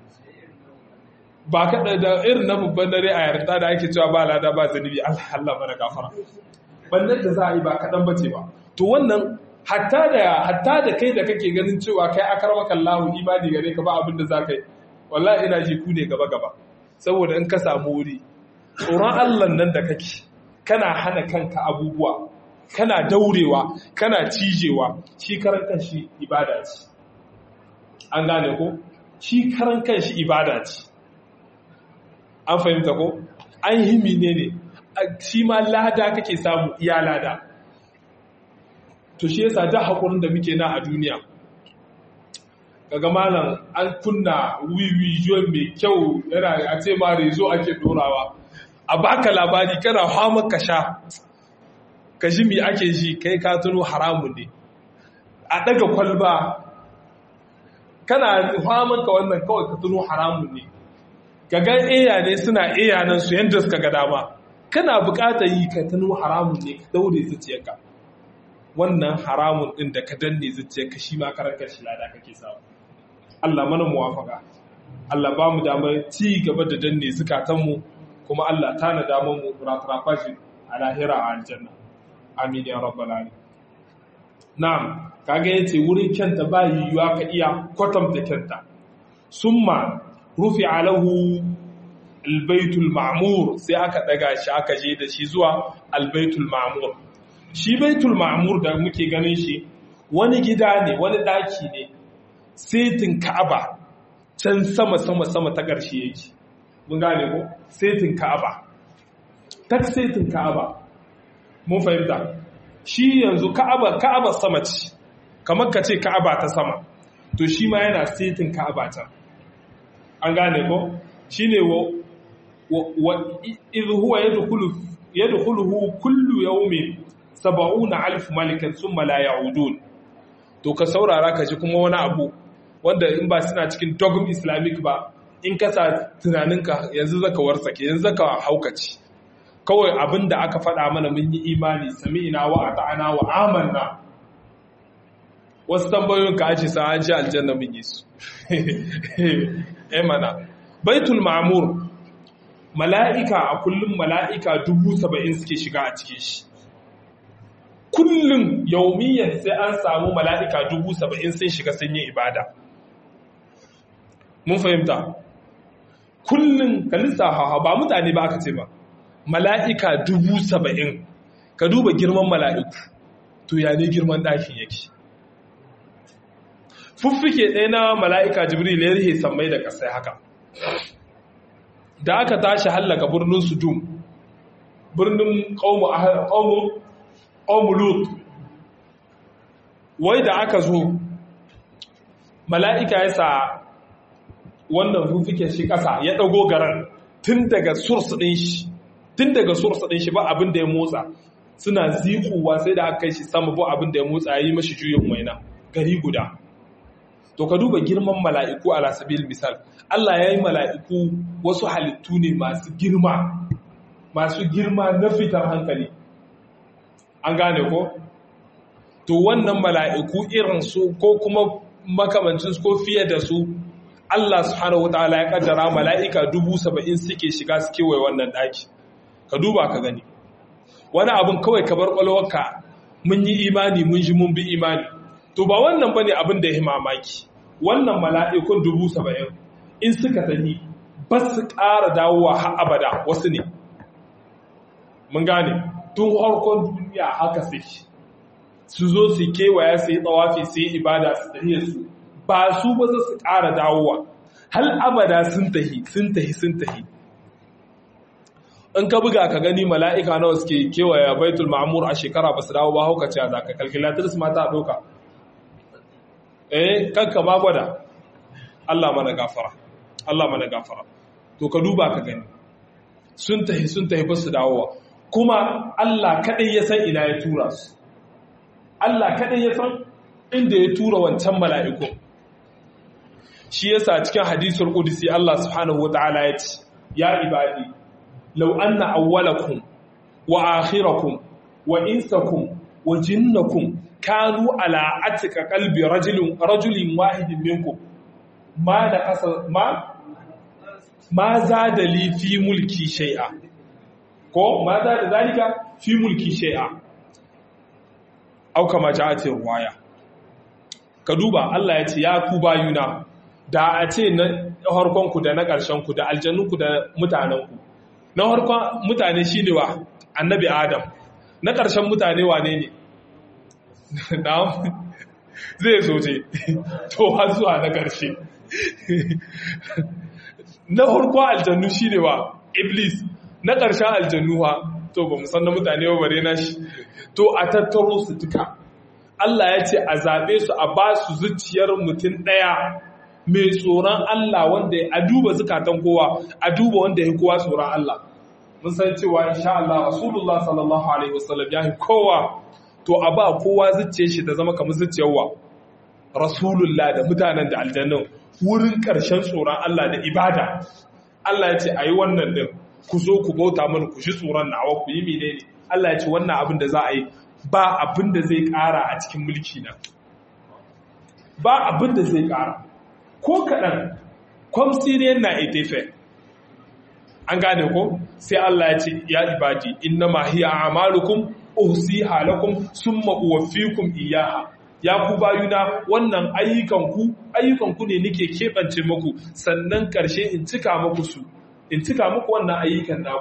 ba kaɗan da irin na babban dare a yarda da ake cewa ba lada ba zanibi Allah Allah mana gafara bannan da za a yi ba kaɗan ba ce ba to wannan hatta da hatta da kai da kake ganin cewa kai akar maka Allahu imani gare ka ba abin da za ka yi wallahi ina ji ku ne gaba gaba saboda in ka samu wuri tsoron Allah nan da kake kana hana kanka abubuwa kana daurewa kana cijewa shi karan kanshi ibada ce an gane ko shi karan kanshi ibada ce an fahimta ko an himi ne ne shi ma lada kake samu iya lada to shi yasa da haƙurin da muke na a duniya kaga malam an kunna wiwi juwan mai kyau yana a ce ma rezo ake dorawa a baka labari kana hama ka sha ka ji mi ake ji kai ka tuno haramun ne a daga kwalba kana haman ka wannan kawai ka tuno haramun ne ga iya ne suna iya nan su yadda suka ga dama kana bukatar yi ka tuno haramun ne ka daure zuciyarka wannan haramun din da ka danne zuciyarka shi ma karanka shi lada kake samu Allah mana muwafaka Allah ba mu damar ci gaba da danne zukatanmu kuma Allah tana damar mu ratrafa shi a lahira a aljanna amin ya rabbal alamin na'am kaga yace wurin kyanta ba yiwuwa ka iya kwatanta kyanta summa rufi alahu albaitul ma'mur sai aka daga shi aka je da shi zuwa albaitul ma'mur shi baitul ma'mur da muke ganin shi wani gida ne wani daki ne setin ka'aba can sama sama sama ta ƙarshe yake mun gane ko setin ka'aba tak setin ka'aba mun fahimta shi yanzu ka'aba ka'aba sama ce kamar ka ce ka'aba ta sama to shi ma yana setin ka'aba ta an gane ko shine wa wa idh huwa yadkhulu yadkhuluhu kullu yawmin 70000 malikan thumma la ya'udun to ka saurara ka ji kuma wani abu wanda in ba suna cikin dogm islamic ba in ka sa tunaninka yanzu zaka warsake yanzu zaka haukaci kawai abin da aka faɗa mana mun yi imani sami'ina wa ata'ana wa amanna wasu tambayoyin ka ace sa an ji aljanna mun yi su eh mana baitul ma'mur mala'ika a kullum mala'ika dubu saba'in suke shiga a cikin shi kullum yaumiyyar sai an samu mala'ika dubu saba'in sun shiga sun yi ibada mun fahimta kullum ka lissafa ba mutane ba aka ce ba mala'ika dubu saba'in ka duba girman mala'iku to ya ne girman ɗakin yake fuffike ɗaya na mala'ika jibril ya rihe sammai da ƙasai haka da aka tashi hallaka birnin sudum birnin ƙaumu lut wai da aka zo mala'ika ya sa wannan fuffike shi ƙasa ya ɗago garan tun daga source ɗin shi tun daga source ɗin shi ba abin da ya motsa suna zikuwa sai da aka kai shi sama ba abin da ya motsa ya yi mashi juyin waina gari guda to ka duba girman mala'iku a lasabil misal Allah ya yi mala'iku wasu halittu ne masu girma masu girma na fitar hankali an gane ko to wannan mala'iku irinsu ko kuma makamancin ko fiye da su Allah subhanahu wataala ya kaddara mala'ika dubu saba'in suke shiga su kewaye wannan ɗaki ka duba ka gani wani abin kawai ka bar ƙwalwarka mun yi imani mun ji mun bi imani to ba wannan bane abin da ya mamaki wannan mala'ikun dubu saba'in in suka tafi ba su ƙara dawowa har abada wasu ne mun gane tun harkon duniya haka suke su zo su kewaya su yi tsawafi su yi ibada su tafiye su ba su ba su ƙara dawowa hal abada sun tahi sun tahi sun tahi in ka buga ka gani mala'ika nawa suke kewaya baitul ma'amur a shekara ba su dawo ba hauka ce a zaka kalkilatar su mata ɗauka eh kanka ma gwada Allah mana gafara Allah mana gafara to ka duba ka gani sun tahi sun tahi ba su dawowa kuma Allah kadai ya san ina ya tura su Allah kadai ya san inda ya tura wancan mala'iku shi yasa cikin hadisul qudsi Allah subhanahu wataala ya ce ya ibadi law anna awwalakum wa akhirakum wa insakum wa jinnakum kanu ala atika qalbi rajulin rajulin wahidin minkum ma da kasa ma ma zada li fi mulki shay'a ko ma zada zalika fi mulki shay'a au kama ja'at riwaya ka duba Allah ya ce ya ku bayuna da a ce na harkon ku da na ƙarshen ku da aljannun ku da mutanen ku na harkon mutane shine wa annabi adam na ƙarshen mutane wane ne zai soje to har zuwa na ƙarshe na harko aljannu shi ne wa iblis na ƙarshen aljannu ha to ba san na mutane ba bare na shi to a tattaro su duka Allah ya ce a zaɓe su a ba su zuciyar mutum ɗaya mai tsoron Allah wanda a duba zukatan kowa a duba wanda ya kowa tsoron Allah mun san cewa insha Allah Rasulullah sallallahu alaihi wasallam ya yi kowa to a ba kowa zuciyar shi ta zama kamar zuciyar wa rasulullah da mutanen da aljannan wurin ƙarshen tsoron Allah da ibada Allah ya ce a yi wannan din ku zo ku bauta mana ku shi tsoron nawa ku yi menene Allah ya ce wannan abin da za a yi ba abin da zai ƙara a cikin mulki na ba abin da zai ƙara ko kaɗan kwamsiriyar na etefe an gane ko sai Allah ya ce ya ibadi inna ma hiya a'malukum uhsiha lakum summa uwaffikum iyyaha ya ku bayuna wannan ayyukan ku ayyukan ku ne nake kebance muku sannan karshe in cika muku su in cika muku wannan ayyukan naku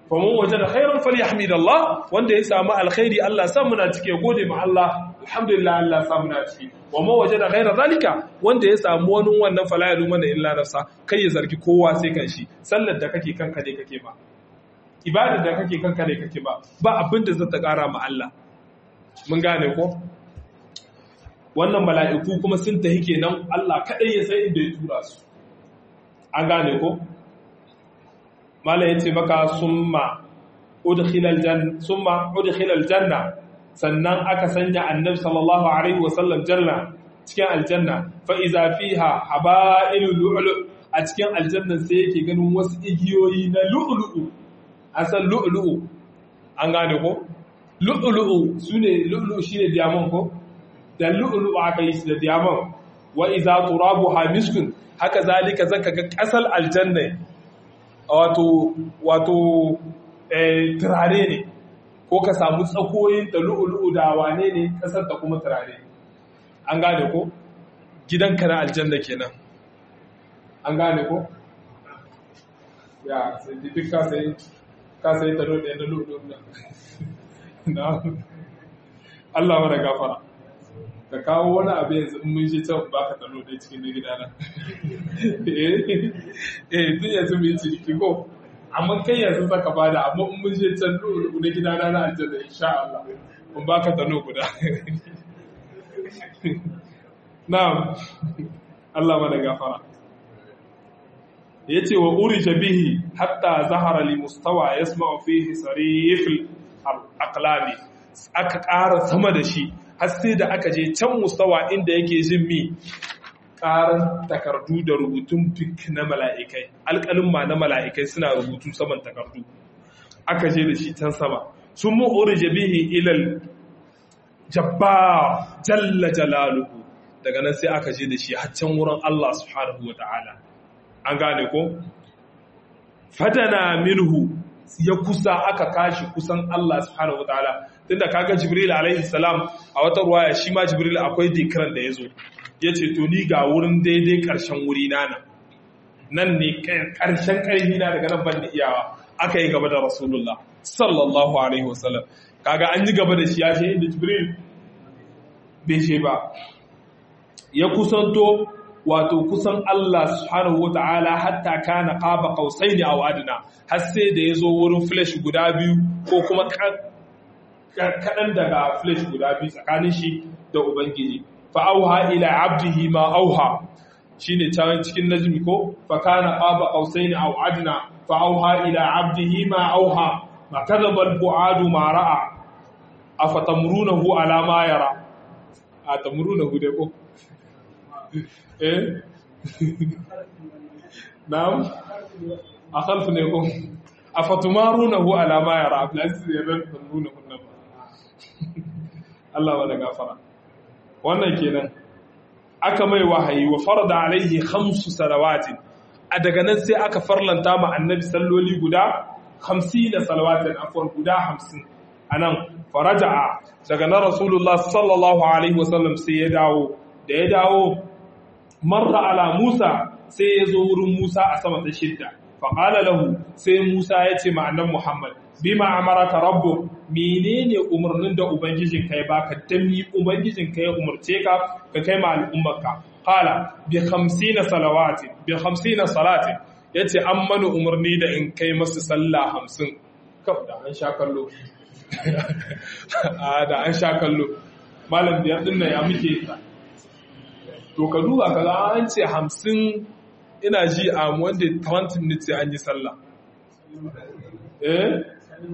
faman wajada khairan falyahmidallah wanda ya samu alkhairi Allah sa muna cike gode ma Allah alhamdulillah Allah sa muna cike wa man wajada ghaira zalika wanda ya samu wani wannan fala ya lumana illa nafsa kai ya zargi kowa sai kan shi sallar da kake kanka ne kake ba ibadar da kake kanka ne kake ba ba abin da zai ta kara ma Allah mun gane ko wannan mala'iku kuma sun tahi kenan Allah kadai ya san inda ya tura su an gane ko mala yace maka summa udkhilal janna summa udkhilal janna sannan aka sanya annabi sallallahu alaihi wasallam janna cikin aljanna fa iza fiha habailu lu'lu a cikin aljannan sai yake ganin wasu igiyoyi na lu'lu'u asan lu'lu'u an gane ko lu'lu'u sune lu'lu'u shine diamond ko da lu'lu'u aka yi shi da diamond wa iza turabuha miskun haka zalika zaka ga kasal aljanna wato wato eh turare ne ko ka samu tsakoyin da lu'ulu'u da wane ne kasar da kuma turare an gane ko gidanka na aljanna kenan an gane ko ya sai duk ka sai ka sai ta dole da lu'ulu'u na Allah mana gafara ka kawo wani abu yanzu in mun shi can ba ka talo da cikin na gida na eh tun yanzu mu yi ciniki ko amma kai yanzu saka bada amma in mun je can na gida na na aljanna insha Allah mun ba ka talo guda na'am Allah mana gafara yace wa urija bihi hatta zahara li mustawa yasma'u fihi sarif al-aqlami aka ƙara sama da shi har sai da aka je can mustawa inda yake jin mi ƙaran takardu da rubutun fik na mala'ikai alƙalin ma na mala'ikai suna rubutu saman takardu aka je da shi can sama sun mu'urje bihi ilal jabba jalla jalaluhu daga nan sai aka je da shi har can wurin Allah subhanahu wa ta'ala an gane ko fadana minhu ya kusa aka kashi kusan Allah subhanahu wa ta'ala tunda kaga Jibril alaihi salam a wata ruwaya shi ma Jibril akwai dikiran da yazo yace to ni ga wurin daidai karshen wuri na nan nan ne karshen karfi na daga nan ban da iyawa aka yi gaba da Rasulullah sallallahu alaihi wasallam kaga an yi gaba da shi ya ce inda Jibril bai ce ba ya kusanto wato kusan Allah subhanahu wata'ala hatta kana qaba qausaini aw adna har sai da yazo wurin flash guda biyu ko kuma kaɗan daga flesh guda biyu tsakanin shi da Ubangiji. Fa'auha ila abdihi ma auha shi ne can cikin najmi ko, fakana ƙaba ƙausai ne adna fa'auha ila abdihi ma auha, ma kazabar bu'adu ma ra'a, a fatamuruna hu alama yara. A tamuruna hu dai ko? Eh? Na'am? A kalfi ne ko? A fatumaruna hu alama yara, a filasis ya ran tamuruna hu nan Allah wada gafara wannan kenan aka mai wahayi wa farda alaihi khamsu salawatin a daga nan sai aka farlanta ma annabi salloli guda 50 salawatin afwan guda 50 anan faraja'a daga nan rasulullah sallallahu alaihi wasallam sai ya dawo da ya dawo marra ala musa sai ya zo wurin musa a sama ta shidda faqala lahu sai musa ya ce ma annabi muhammad bima amaraka rabbu menene umarnin da ubangijin kai baka dan mi ubangijin kai umarce ka ka kai ma al'ummarka qala bi 50 salawati bi 50 salati yace an mana umarni da in kai masu sallah 50 kaf da an sha kallo a da an sha kallo malam biyar din nan ya muke to ka duba kaga an ce 50 ina ji a wanda 20 minutes an yi sallah eh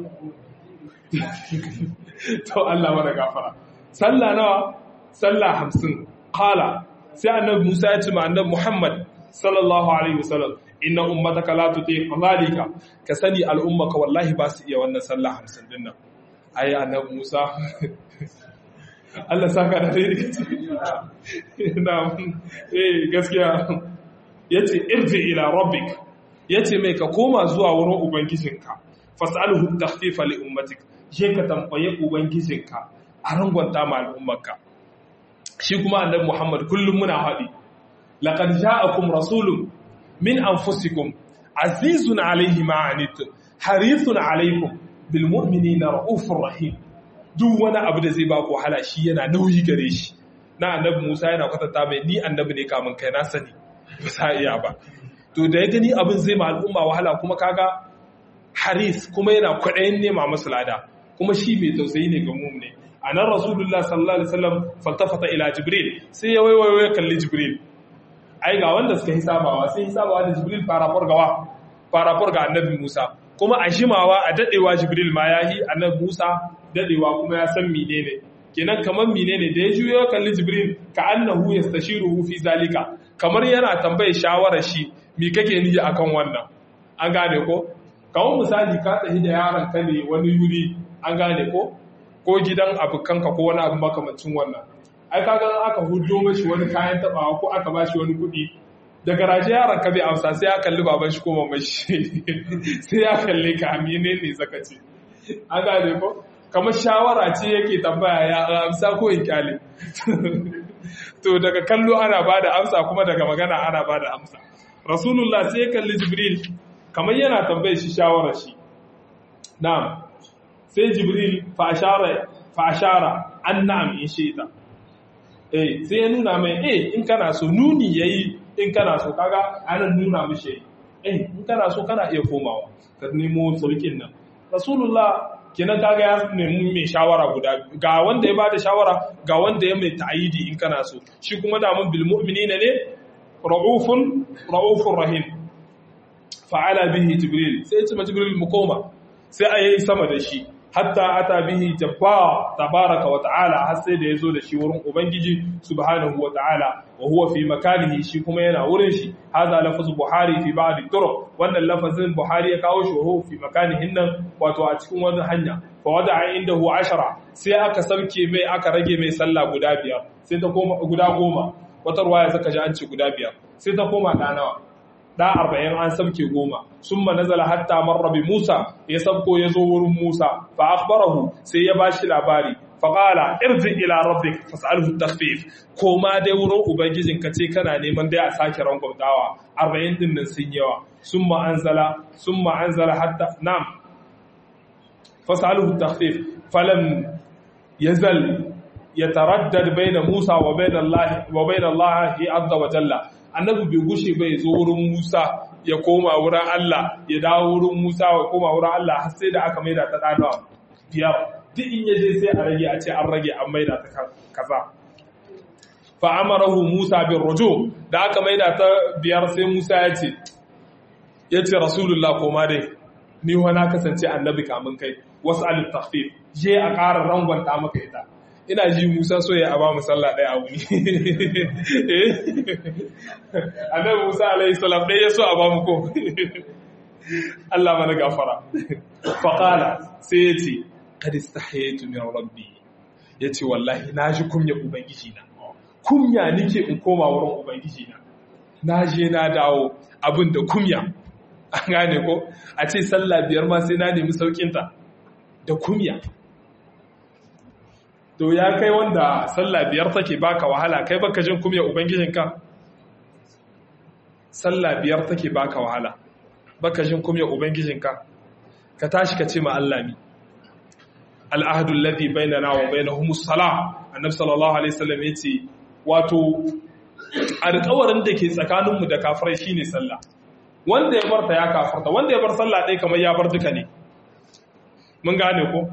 to Allah mana gafara sallah nawa sallah hamsin qala sai annabi Musa ya ce ma annabi Muhammad sallallahu alaihi wasallam inna ummataka la tutiq zalika ka sani al'ummaka wallahi ba su iya wannan sallah hamsin din nan ai annabi Musa Allah saka da dai na eh gaskiya yace irji ila rabbik yace mai ka koma zuwa wurin ubangijinka fas'alhu takhfifa li ummatik je ka tambaye ubangijinka a rangwanta ma al'ummarka shi kuma annabi Muhammad kullum muna haɗi laqad ja'akum rasulun min anfusikum azizun alayhi ma anittum harithun alaikum bil mu'minina raufur rahim duk wani abu da zai ba ku wahala shi yana nauyi gare shi na annabi Musa yana kwatanta mai ni annabi ne kamun kai na sani ba sa iya ba to da ya gani abin zai ma al'umma wahala kuma kaga haris kuma yana kwaɗayin nema masu lada kuma shi mai tausayi ne ga mumne a nan rasulullah sallallahu alaihi wasallam faltafata ila jibril sai ya waiwayo ya kalli jibril ai ga wanda suka hisabawa sai hisabawa da jibril farafar gawa farafar ga annabi musa kuma a shimawa a dadewa jibril ma yayi annabi musa dadewa kuma ya san menene kenan kamar menene da ya juyo ya kalli jibril ka annahu yastashiruhu fi zalika kamar yana tambaye shawarar shi me kake niyi akan wannan an gane ko kawon misali ka tafi da yaron ka ne wani yuri an gane ko ko gidan abokanka ko wani abu makamancin wannan ai kaga aka hudo mashi wani kayan tabawa ko aka bashi wani kuɗi da garaje yaron ka bai amsa sai ya kalli baban shi ko maman shi sai ya kalli ka amine ne zaka ce an gane ko kamar shawara ce yake tambaya ya amsa ko in kyale to daga kallo ana bada amsa kuma daga magana ana bada amsa rasulullah sai ya kalli jibril kamar yana tambaye shi shawarar shi na'am sai jibril fa ashara an na'am in shaita eh sai ya nuna mai eh in kana so nuni yayi in kana so kaga anan nuna mishi eh in kana so kana iya komawa ka nemo sulkin nan rasulullah kenan kaga ya nemi mai shawara guda ga wanda ya bada shawara ga wanda ya mai ta'ayidi in kana so shi kuma da mun bil mu'minina ne ra'ufun ra'ufur rahim fa'ala bihi jibril sai ya ce ma jibril mu koma sai a yi sama da shi hatta ata bihi jabba tabaraka wa ta'ala har sai da yazo da shi wurin ubangiji subhanahu wa ta'ala wa huwa fi makanihi shi kuma yana wurin shi hadha lafaz buhari fi ba'd turuq wannan lafazin buhari ya kawo shi wa fi makanihin nan wato a cikin wani hanya fa wada'a indahu ashara sai aka sauke mai aka rage mai sallah guda biyar sai ta koma guda goma wata ruwaya zaka ji an ce guda biyar sai ta koma da nawa da arba'in an sabke goma sun nazala hatta marra bi Musa ya sabko ya zo wurin Musa fa akhbarahu sai ya bashi labari fa qala irji ila rabbik fas'alhu takhfif koma dai wurin ubangijin ka ce kana neman dai a sake rangwamtawa arba'in din nan sun yawa summa anzala summa anzala hatta nam fas'alhu takhfif falam yazal yataraddad bayna Musa wa bayna Allah wa bayna Allah azza wa jalla annabi bai gushe bai zo wurin Musa ya koma wurin Allah ya dawo wurin Musa ya koma wurin Allah har sai da aka maida ta dana biyar duk in yaje sai a rage a ce an rage an maida ta kaza fa amarahu Musa bin ruju da aka maida ta biyar sai Musa ya ce ya ce rasulullah koma dai ni wa na kasance annabi kamun kai wasu alif takhfif je a ƙara rangwanta maka ita ina ji musa so ya ba mu sallah ɗaya a wuni annabi musa alaihi salam ɗaya so a ba mu ko Allah mana gafara faqala sai ya ce qad istahaytu min rabbi yace wallahi na ji kunya ubangiji na kunya nike in koma wurin ubangiji na na je na dawo abin da kunya an gane ko a ce sallah biyar ma sai na nemi saukinta da kunya to ya kai wanda sallah biyar take baka wahala kai baka jin kumya ubangijinka sallah biyar take baka wahala baka jin kumya ubangijinka ka tashi ka ce ma Allah mi al'ahdu alladhi bainana wa bainahum as-salah annabi sallallahu alaihi wasallam yace wato alƙawarin da ke tsakaninmu da kafirai shine sallah wanda ya barta ya kafarta wanda ya bar sallah ɗaya kamar ya bar duka ne mun gane ko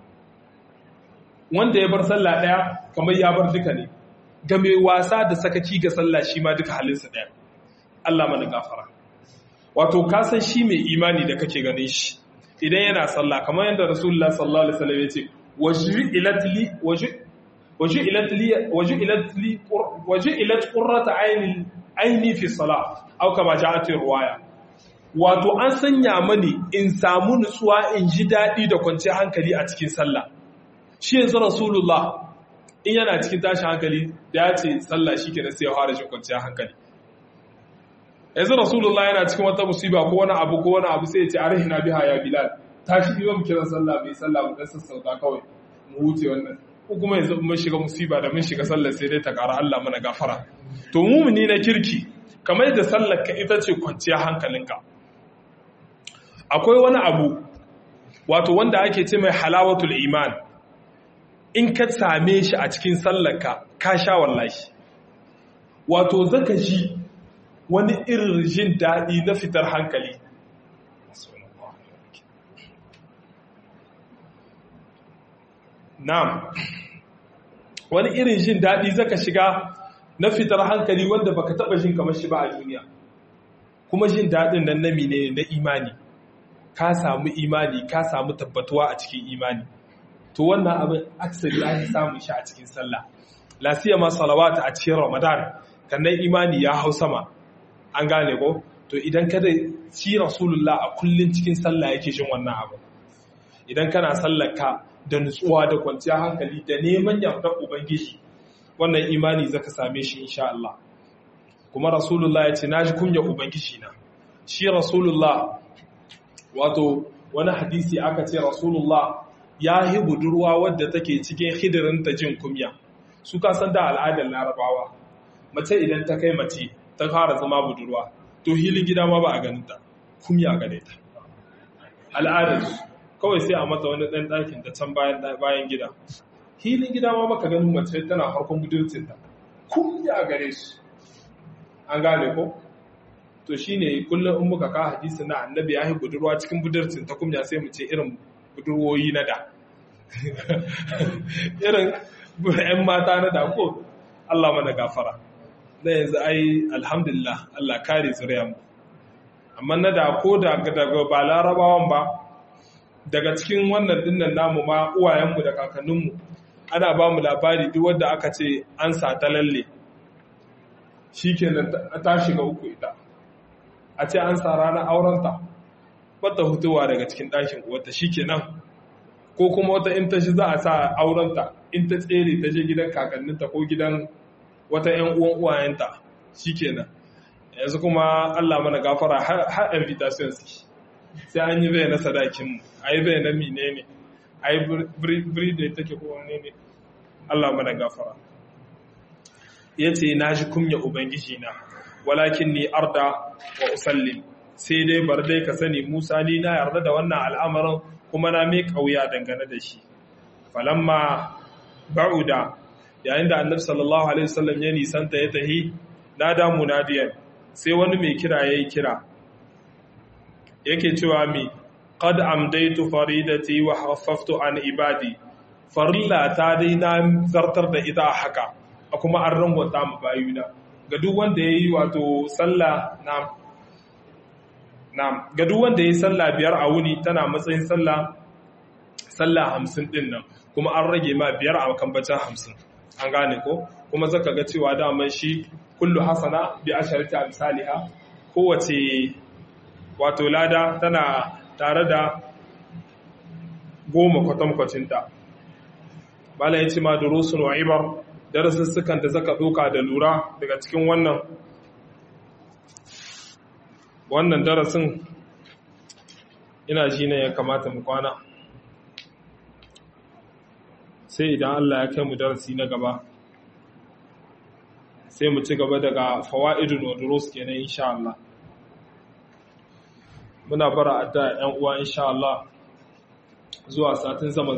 wanda ya bar sallah ɗaya kamar ya bar duka ne ga mai wasa da sakaki ga sallah shi ma duka halinsa ɗaya Allah mana gafara wato ka san shi mai imani da kake ganin shi idan yana sallah kamar yadda rasulullah sallallahu alaihi wasallam ya ce waju'ilat li waju'ilat li waju'ilat li waju'ilat qurratu ayni aini fi salah au kama ja'at riwaya wato an sanya mani in samu nutsuwa in ji daɗi da kwanciyar hankali a cikin sallah shi yanzu rasulullah in yana cikin tashin hankali da ya ce sallah shi ke sai ya fara shi kwanciyar hankali yanzu rasulullah yana cikin wata musiba ko wani abu ko wani abu sai ya ce arihina biha ya bilal tashi biyo mu kiran sallah bai sallah mu dan sassauta kawai mu huce wannan ko kuma yanzu mun shiga musiba da mun shiga sallah sai dai ta ƙara Allah mana gafara to mumuni na kirki kamar da sallar ka ita ce kwanciyar hankalinka akwai wani abu wato wanda ake ce mai halawatul iman in ka same shi a cikin sallarka ka sha wallahi wato zaka ji wani irin jin daɗi na fitar hankali na'am wani irin jin daɗi zaka shiga na fitar hankali wanda baka taɓa jin kamar shi ba a duniya kuma jin daɗin nan na mine na imani ka samu imani ka samu tabbatuwa a cikin imani to wannan abin aksari an samun shi a cikin sallah lasiya ma salawata a cikin ramadan kannan imani ya hau sama an gane ko to idan kada shi rasulullah a kullun cikin sallah yake jin wannan abu idan kana sallar ka da nutsuwa da kwanciyar hankali da neman yardar ubangiji wannan imani zaka same shi insha Allah kuma rasulullah ya ce naji kunya ubangiji na shi rasulullah wato wani hadisi aka ce rasulullah ya yi budurwa wadda take cikin hidirinta jin kumya su ka san da al'adar larabawa mace idan ta kai mace ta fara zama budurwa to hilin gida ma ba a ganinta kumya gane ta al'adar kawai sai a mata wani ɗan ɗakin ta can bayan gida hilin gida ma maka ganin mace tana harkon budurcinta kumya gare su an gane ko to shine kullum in muka ka hadisi na annabi ya yi budurwa cikin budurcin ta kumya sai mu ce irin budurwoyi na da irin ‘yan mata na da ko Allah mana gafara na yanzu ai alhamdulillah Allah kare mu amma na da ko daga ba larabawan ba daga cikin wannan dinnan namu ma uwayenmu da kakanninmu ana ba mu labari duk wadda aka ce an sa ta lalle shi kenan ta shiga uku ita a ce an sa ranar aurenta bata hutuwa daga cikin ɗakin uwarta shi kenan ko kuma wata in ta shi za a sa aurenta in ta tsere ta je gidan kakanninta ko gidan wata ‘yan uwan uwayenta shi kenan yanzu kuma Allah mana gafara har invitation suke sai an yi bai na sadakinmu a yi bai na mine ne a yi biri da take kowane ne Allah mana gafara ya ce na shi kumya ubangiji na walakin ni arda wa usallim sai dai bar dai ka sani musa ni na yarda da wannan al'amarin kuma na mai kauya dangane da shi falamma ba'uda yayin da annabi sallallahu alaihi wasallam ya nisanta ya tahi nada munadiyan sai wani mai kira yayi kira yake cewa mi qad amdaitu faridati wa haffaftu an ibadi farilla ta dai na zartar da ita haka kuma an rangwata mu bayuna ga duk wanda yayi wato sallah na na ga duk wanda yayi sallah biyar a wuni tana matsayin sallah sallah 50 din nan kuma an rage ma biyar a kambacin 50 an gane ko kuma zaka ga cewa daman shi kullu hasana bi asharati amsalha kowace wato lada tana tare da goma kwatankwacinta bala ya ce ma durusun wa ibar darasussukan da zaka doka da lura daga cikin wannan wannan darasin ina ji ne ya kamata mu kwana sai idan Allah ya kai mu darasi na gaba sai mu ci gaba daga fawaidun wa durus kenan insha Allah muna bara adda ƴan uwa insha Allah zuwa satin zama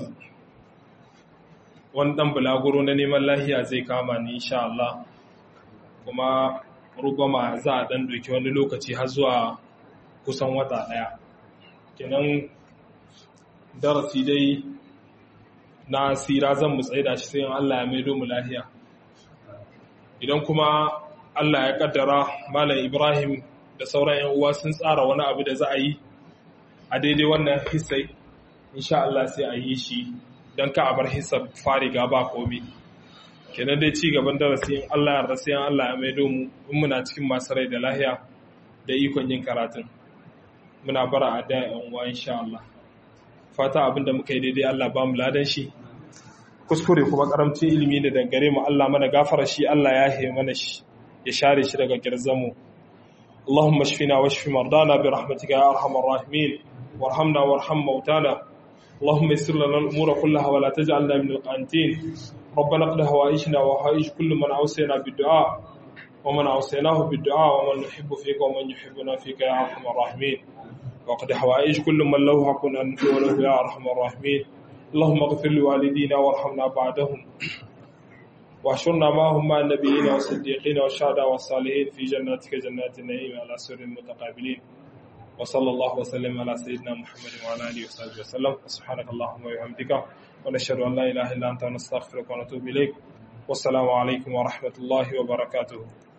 wani dan bulaguro na neman lahiya zai kama ni insha Allah kuma rugama za a dan doki wani lokaci har zuwa kusan wata daya kenan darasi dai na sira zan mu tsaida shi sai Allah ya maido mu lahiya idan kuma Allah ya kaddara Malam Ibrahim da sauran ‘yan uwa sun tsara wani abu da za a yi a daidai wannan hissai insha Allah sai a yi shi don ka a bar hissar fariga ba komi kenan dai ci gaban darasi in Allah ya rasu yan Allah ya maido mu in muna cikin masu rai da lahiya da ikon yin karatun muna bara a da ‘yan uwa insha Allah fata abin da muka yi daidai Allah ba mu ladan shi kuskure kuma karamcin ilimi da dangare mu Allah mana gafara shi Allah ya he mana shi ya share shi daga girzamu اللهم اشفنا واشف مرضانا برحمتك يا ارحم الراحمين وارحمنا وارحم موتانا اللهم يسر لنا الامور كلها ولا تجعلنا من القانتين ربنا اقض هوائجنا وهائج كل من اوصينا بالدعاء ومن اوصيناه بالدعاء ومن نحب فيك ومن يحبنا فيك يا ارحم الراحمين وقد حوائج كل من له حق أن له يا أرحم الراحمين اللهم اغفر لوالدينا وارحمنا بعدهم واحشرنا معهم مع النبيين والصديقين والشهداء والصالحين في جناتك جنات النعيم على سر المتقابلين وصلى الله وسلم على سيدنا محمد وعلى اله وصحبه وسلم سبحانك اللهم وبحمدك ونشهد ان لا اله الا انت نستغفرك ونتوب اليك والسلام عليكم ورحمه الله وبركاته